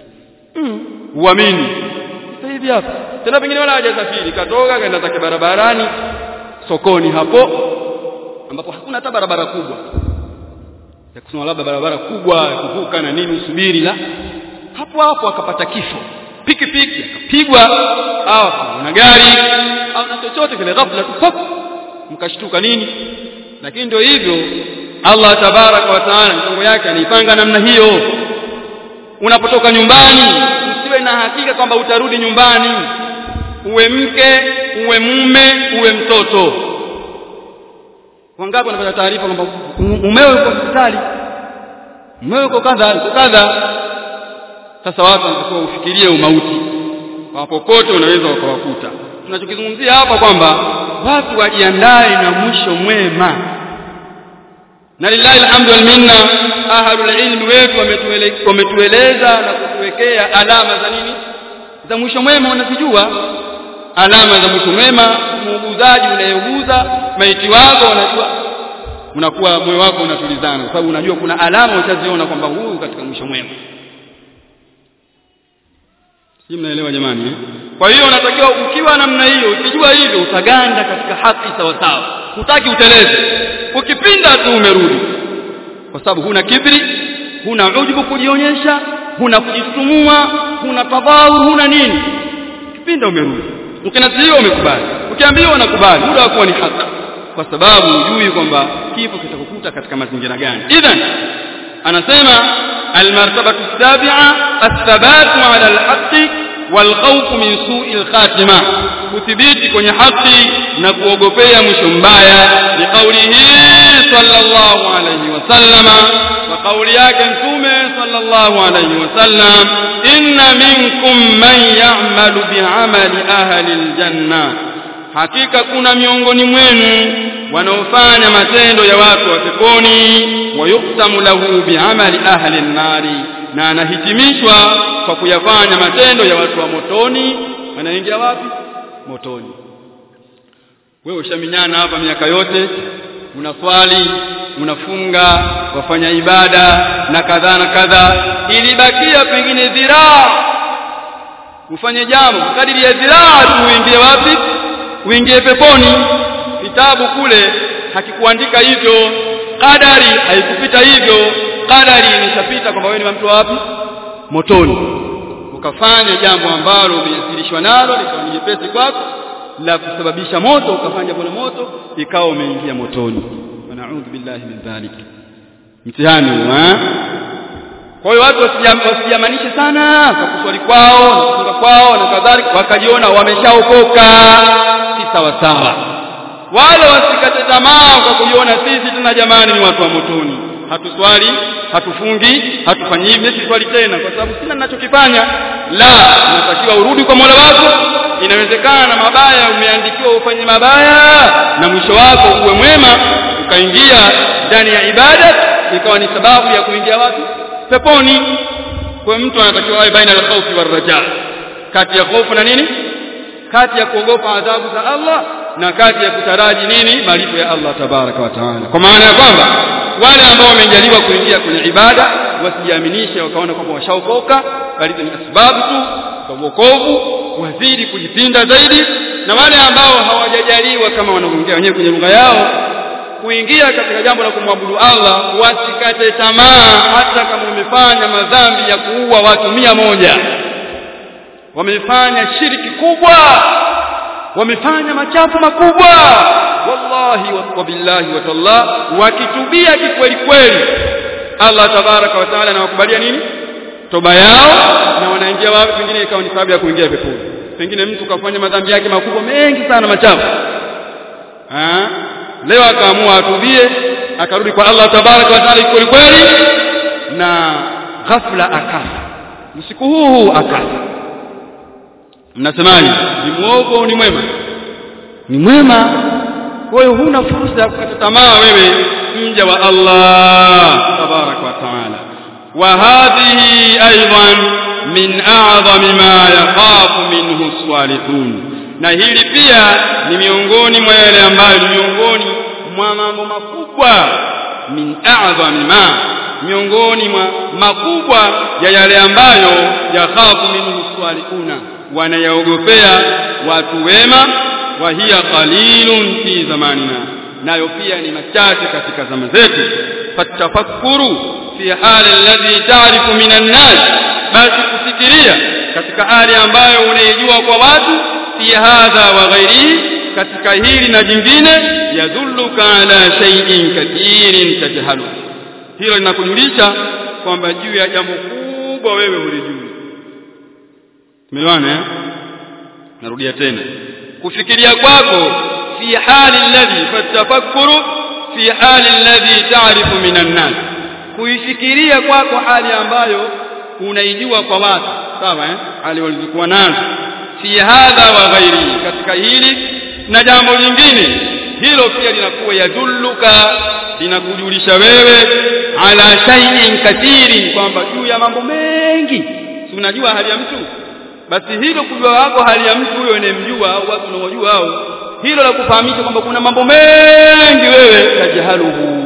uamini sasa hivi hapa tena pengine wala hajasafiri katoka kaenda zake barabarani sokoni hapo ambapo hakuna hata barabara kubwa ya kusema labda barabara kubwa ya kuvuka na nini usubiri la hapo hapo akapata kifo pikipiki akapigwa au na gari au na chochote kile ghafla tu pop mkashtuka nini lakini ndio hivyo Allah tabaraka wa taala mipango yake anaipanga namna hiyo unapotoka nyumbani usiwe na hakika kwamba utarudi nyumbani uwe mke uwe mume uwe mtoto wangapi wanapata taarifa kwamba mumeo yuko hospitali mumeo yuko kadha yuko kadha sasa watu wanatakiwa ufikirie umauti kwa popote unaweza ukawakuta tunachokizungumzia hapa kwamba watu wajiandae na mwisho mwema na lillahi alhamdu wal minna ahlul ilmi wetu wametueleza na kutuwekea alama za nini za mwisho mwema unazijua alama za mwisho mwema muuguzaji unayeuguza maiti wako unajua unakuwa moyo wako unatulizana kwa sababu unajua kuna alama utaziona kwamba huyu katika mwisho mwema si mnaelewa jamani eh? kwa hiyo unatakiwa ukiwa namna hiyo ukijua hivyo utaganda katika haki sawa sawa hutaki uteleze ukipinda tu umerudi kwa sababu huna kibri huna ujubu kujionyesha huna kujitutumua huna tadhawur huna nini ukipinda umerudi ukinasihiwa umekubali ukiambiwa unakubali muda wa kuwa ni haki kwa sababu hujui kwamba kifo kitakukuta katika mazingira gani idhan anasema almartabatu sabi'a athabatu ala alhaqqi walkhawfu min su'il khatima kuthibiti kwenye haki na kuogopea mwisho mbaya ni kaulihi sallallahu alayhi wasallama wa kauli yake mtume sallallahu alayhi wasallam inna minkum man ya'malu bi'amali ahli aljanna hakika kuna miongoni mwenu wanaofanya matendo ya watu wa peponi wayuktamu lahu bi'amali ahli an-nari na anahitimishwa kwa kuyafanya matendo ya watu wa motoni wanaingia wapi motoni wewe ushaminyana hapa miaka yote unaswali unafunga wafanya ibada na kadhaa na kadhaa ilibakia pengine dhiraa ufanye jambo kadiri ya dhiraa tu uingie wapi uingie peponi kitabu kule hakikuandika hivyo kadari haikupita hivyo kadari imeshapita kwamba wewe ni mtu wapi motoni ukafanya jambo ambalo umeathirishwa nalo likawa ni jepesi kwako la kusababisha moto ukafanya jambo la moto ikawa umeingia motoni wanaudhu billahi min dhalik mtihani huu kwa hiyo watu wasijamanishe sana kwa kuswali kwao na kufunga kwao na kadhalika wakajiona wameshaokoka si sawa sawa wala wasikate tamaa kwa kujiona sisi tena jamani ni watu wa motoni hatuswali hatufungi hatufanyi hivi swali tena kwa sababu sina ninachokifanya la unatakiwa urudi kwa Mola wako inawezekana mabaya umeandikiwa ufanye mabaya na mwisho wako uwe mwema ukaingia ndani ya ibada ikawa ni sababu ya kuingia wapi peponi kwa mtu anatakiwa awe baina al-khawfi war-raja kati ya hofu na nini kati ya kuogopa adhabu za Allah na kati ya kutaraji nini malipo ya Allah tabaraka wa taala kwa maana ya kwamba wale ambao wamejaliwa kuingia kwenye ibada wasijiaminishe wakaona kwamba washaokoka bali ni sababu tu za wokovu wazidi kujipinda zaidi na wale ambao hawajajaliwa kama wanaongea wenyewe kwenye lugha yao kuingia katika jambo la kumwabudu Allah wasikate tamaa hata kama umefanya madhambi ya kuua watu mia moja wamefanya shiriki kubwa wamefanya machafu makubwa wallahi wa billahi wa tallah wakitubia kikweli kweli Allah tabaraka wa taala anawakubalia nini toba yao na wanaingia wapi pengine ikawa ni sababu ya kuingia peponi pengine mtu kafanya madhambi yake makubwa mengi sana machafu ah leo akaamua atubie akarudi kwa Allah tabaraka wa taala kweli kweli na ghafla akafa usiku huu huu akafa mnasemaje ni muovu au ni mwema ni mwema kwa hiyo huna fursa ya kukata tamaa wewe mja wa Allah tabarak wa taala wa hadhihi aidan min a'zami ma yakhafu minhu salihun na hili pia ni miongoni mwa yale ambayo ni miongoni mwa mambo makubwa min a'zami ma miongoni mwa makubwa ya yale ambayo yakhafu minhu salihuna wanayaogopea watu wema wa hiya qalilun fi zamanina nayo pia ni machache katika zama zetu fatafakkuru fi hali alladhi ta'rifu minan nas basi kufikiria katika hali ambayo unaijua kwa watu fi hadha wa ghairihi katika hili na jingine yadhulluka ala shay'in kathirin tajhalu hilo linakujulisha kwamba juu ya jambo kubwa wewe hulijui Tumeelewana eh? Narudia tena. Kufikiria kwako fi hali alladhi fatafakkuru fi hali alladhi ta'rifu minan nas. Kuifikiria kwako hali ambayo unaijua kwa watu, sawa eh? Hali walizokuwa nazo. Fi hadha wa ghairi, katika hili na jambo lingine. Hilo pia linakuwa yadulluka linakujulisha wewe ala shay'in kathirin kwamba juu ya mambo mengi. Si unajua hali ya mtu? basi hilo kujua wako hali ya mtu huyo unayemjua au watu unaojua au hilo la kufahamisha kwamba kuna mambo mengi wewe tajahaluhu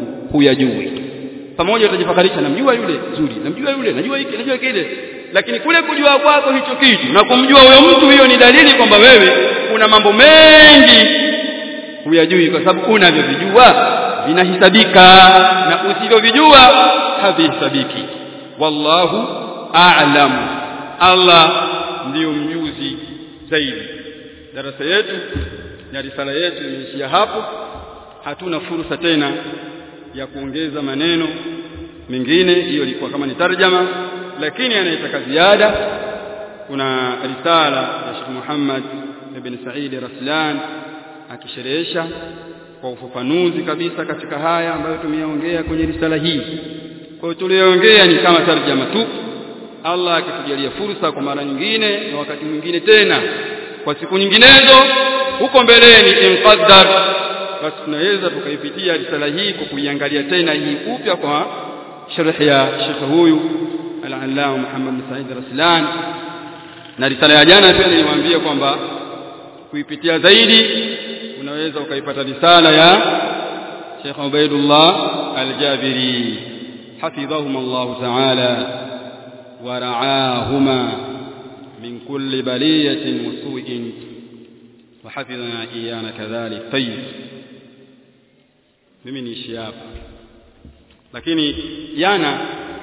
huyajui pamoja utajifakarisha namjua yule zuri namjua yule najua hiki najua kile lakini kule kujua kwako hicho kitu na kumjua huyo mtu hiyo ni dalili kwamba wewe kuna mambo mengi huyajui kwa sababu unavyovijua vinahisabika na usivyovijua havihesabiki wallahu a'lamu Allah ndiyo mjuzi zaidi darasa yetu na risala yetu imeishia hapo hatuna fursa tena ya kuongeza maneno mengine hiyo ilikuwa kama ni tarjama lakini anayetaka ziada kuna risala ya Sheikh Muhammad ibn Said Raslan akisherehesha kwa ufafanuzi kabisa katika haya ambayo tumeyaongea kwenye risala hii kwa hiyo tuliyoongea ni kama tarjama tu Allah akitujalia fursa kwa mara nyingine na wakati mwingine tena kwa siku nyinginezo huko mbeleni inqaddar basi tunaweza tukaipitia risala hii kwa kuiangalia tena hii upya kwa sharh ya Sheikh huyu al-Allama Muhammad bin Said Raslan na risala ya jana pia nilimwambia kwamba kuipitia zaidi unaweza ukaipata risala ya Sheikh Ubaidullah Al-Jabiri حفظهما الله تعالى ورعاهما من كل بلية وسوء وحفظنا إيانا كذلك طيب mimi niishi hapa lakini jana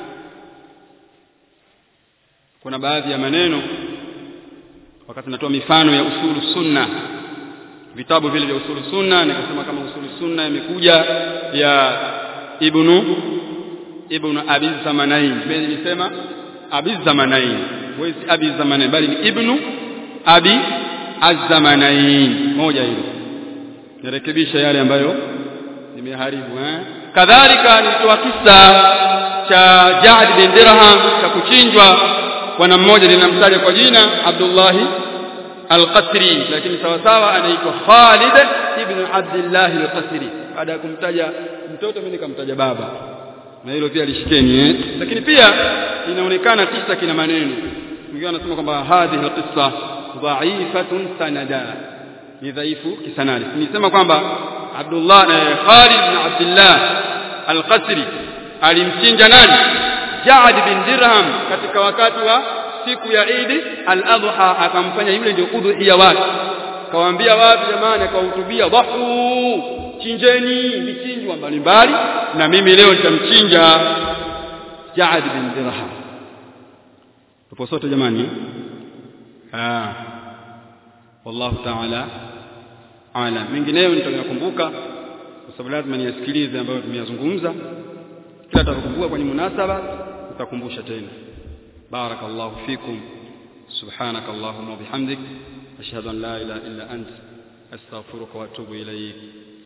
kuna baadhi ya maneno wakati natoa mifano ya usulu sunna vitabu vile vya usulu sunna nikasema kama usulu sunna imekuja ya ibnu ibnu abi zamanain mimi nilisema abi zamanain wezi abi zamanain bali ni ibnu abi az-zamanain moja hilo nirekebisha yale ambayo nimeharibu eh kadhalika nilitoa kisa cha Ja'd bin Dirham cha kuchinjwa bwana mmoja ninamtaja kwa jina Abdullah al-Qasri lakini sawa sawa anaitwa Khalid ibn Abdullah al-Qasri baada ya kumtaja mtoto mimi nikamtaja baba na hilo pia lishikeni eh lakini pia inaonekana kisa kina maneno mwingine anasema kwamba hadhihi al-qissa dha'ifatun sanada ni dhaifu kisanadi nisema kwamba Abdullah na Khalid bin Abdullah al-Qasri alimchinja nani Ja'd bin Dirham katika wakati wa siku ya Eid al-Adha akamfanya yule ndio udhuhiya wake kawaambia watu jamani akawahutubia dhahu chinjeni vichinjwa mbalimbali na mimi leo nitamchinja Ja'd bin Dirham tupo sote jamani ah wallahu ta'ala ala mengineyo nitayakumbuka kwa sababu lazima niyasikilize ambayo tumeyazungumza kila tutakumbuka kwenye munasaba tutakumbusha tena barakallahu fikum سبحانك اللهم وبحمدك أشهد أن لا إله إلا أنت أستغفرك وأتوب إليك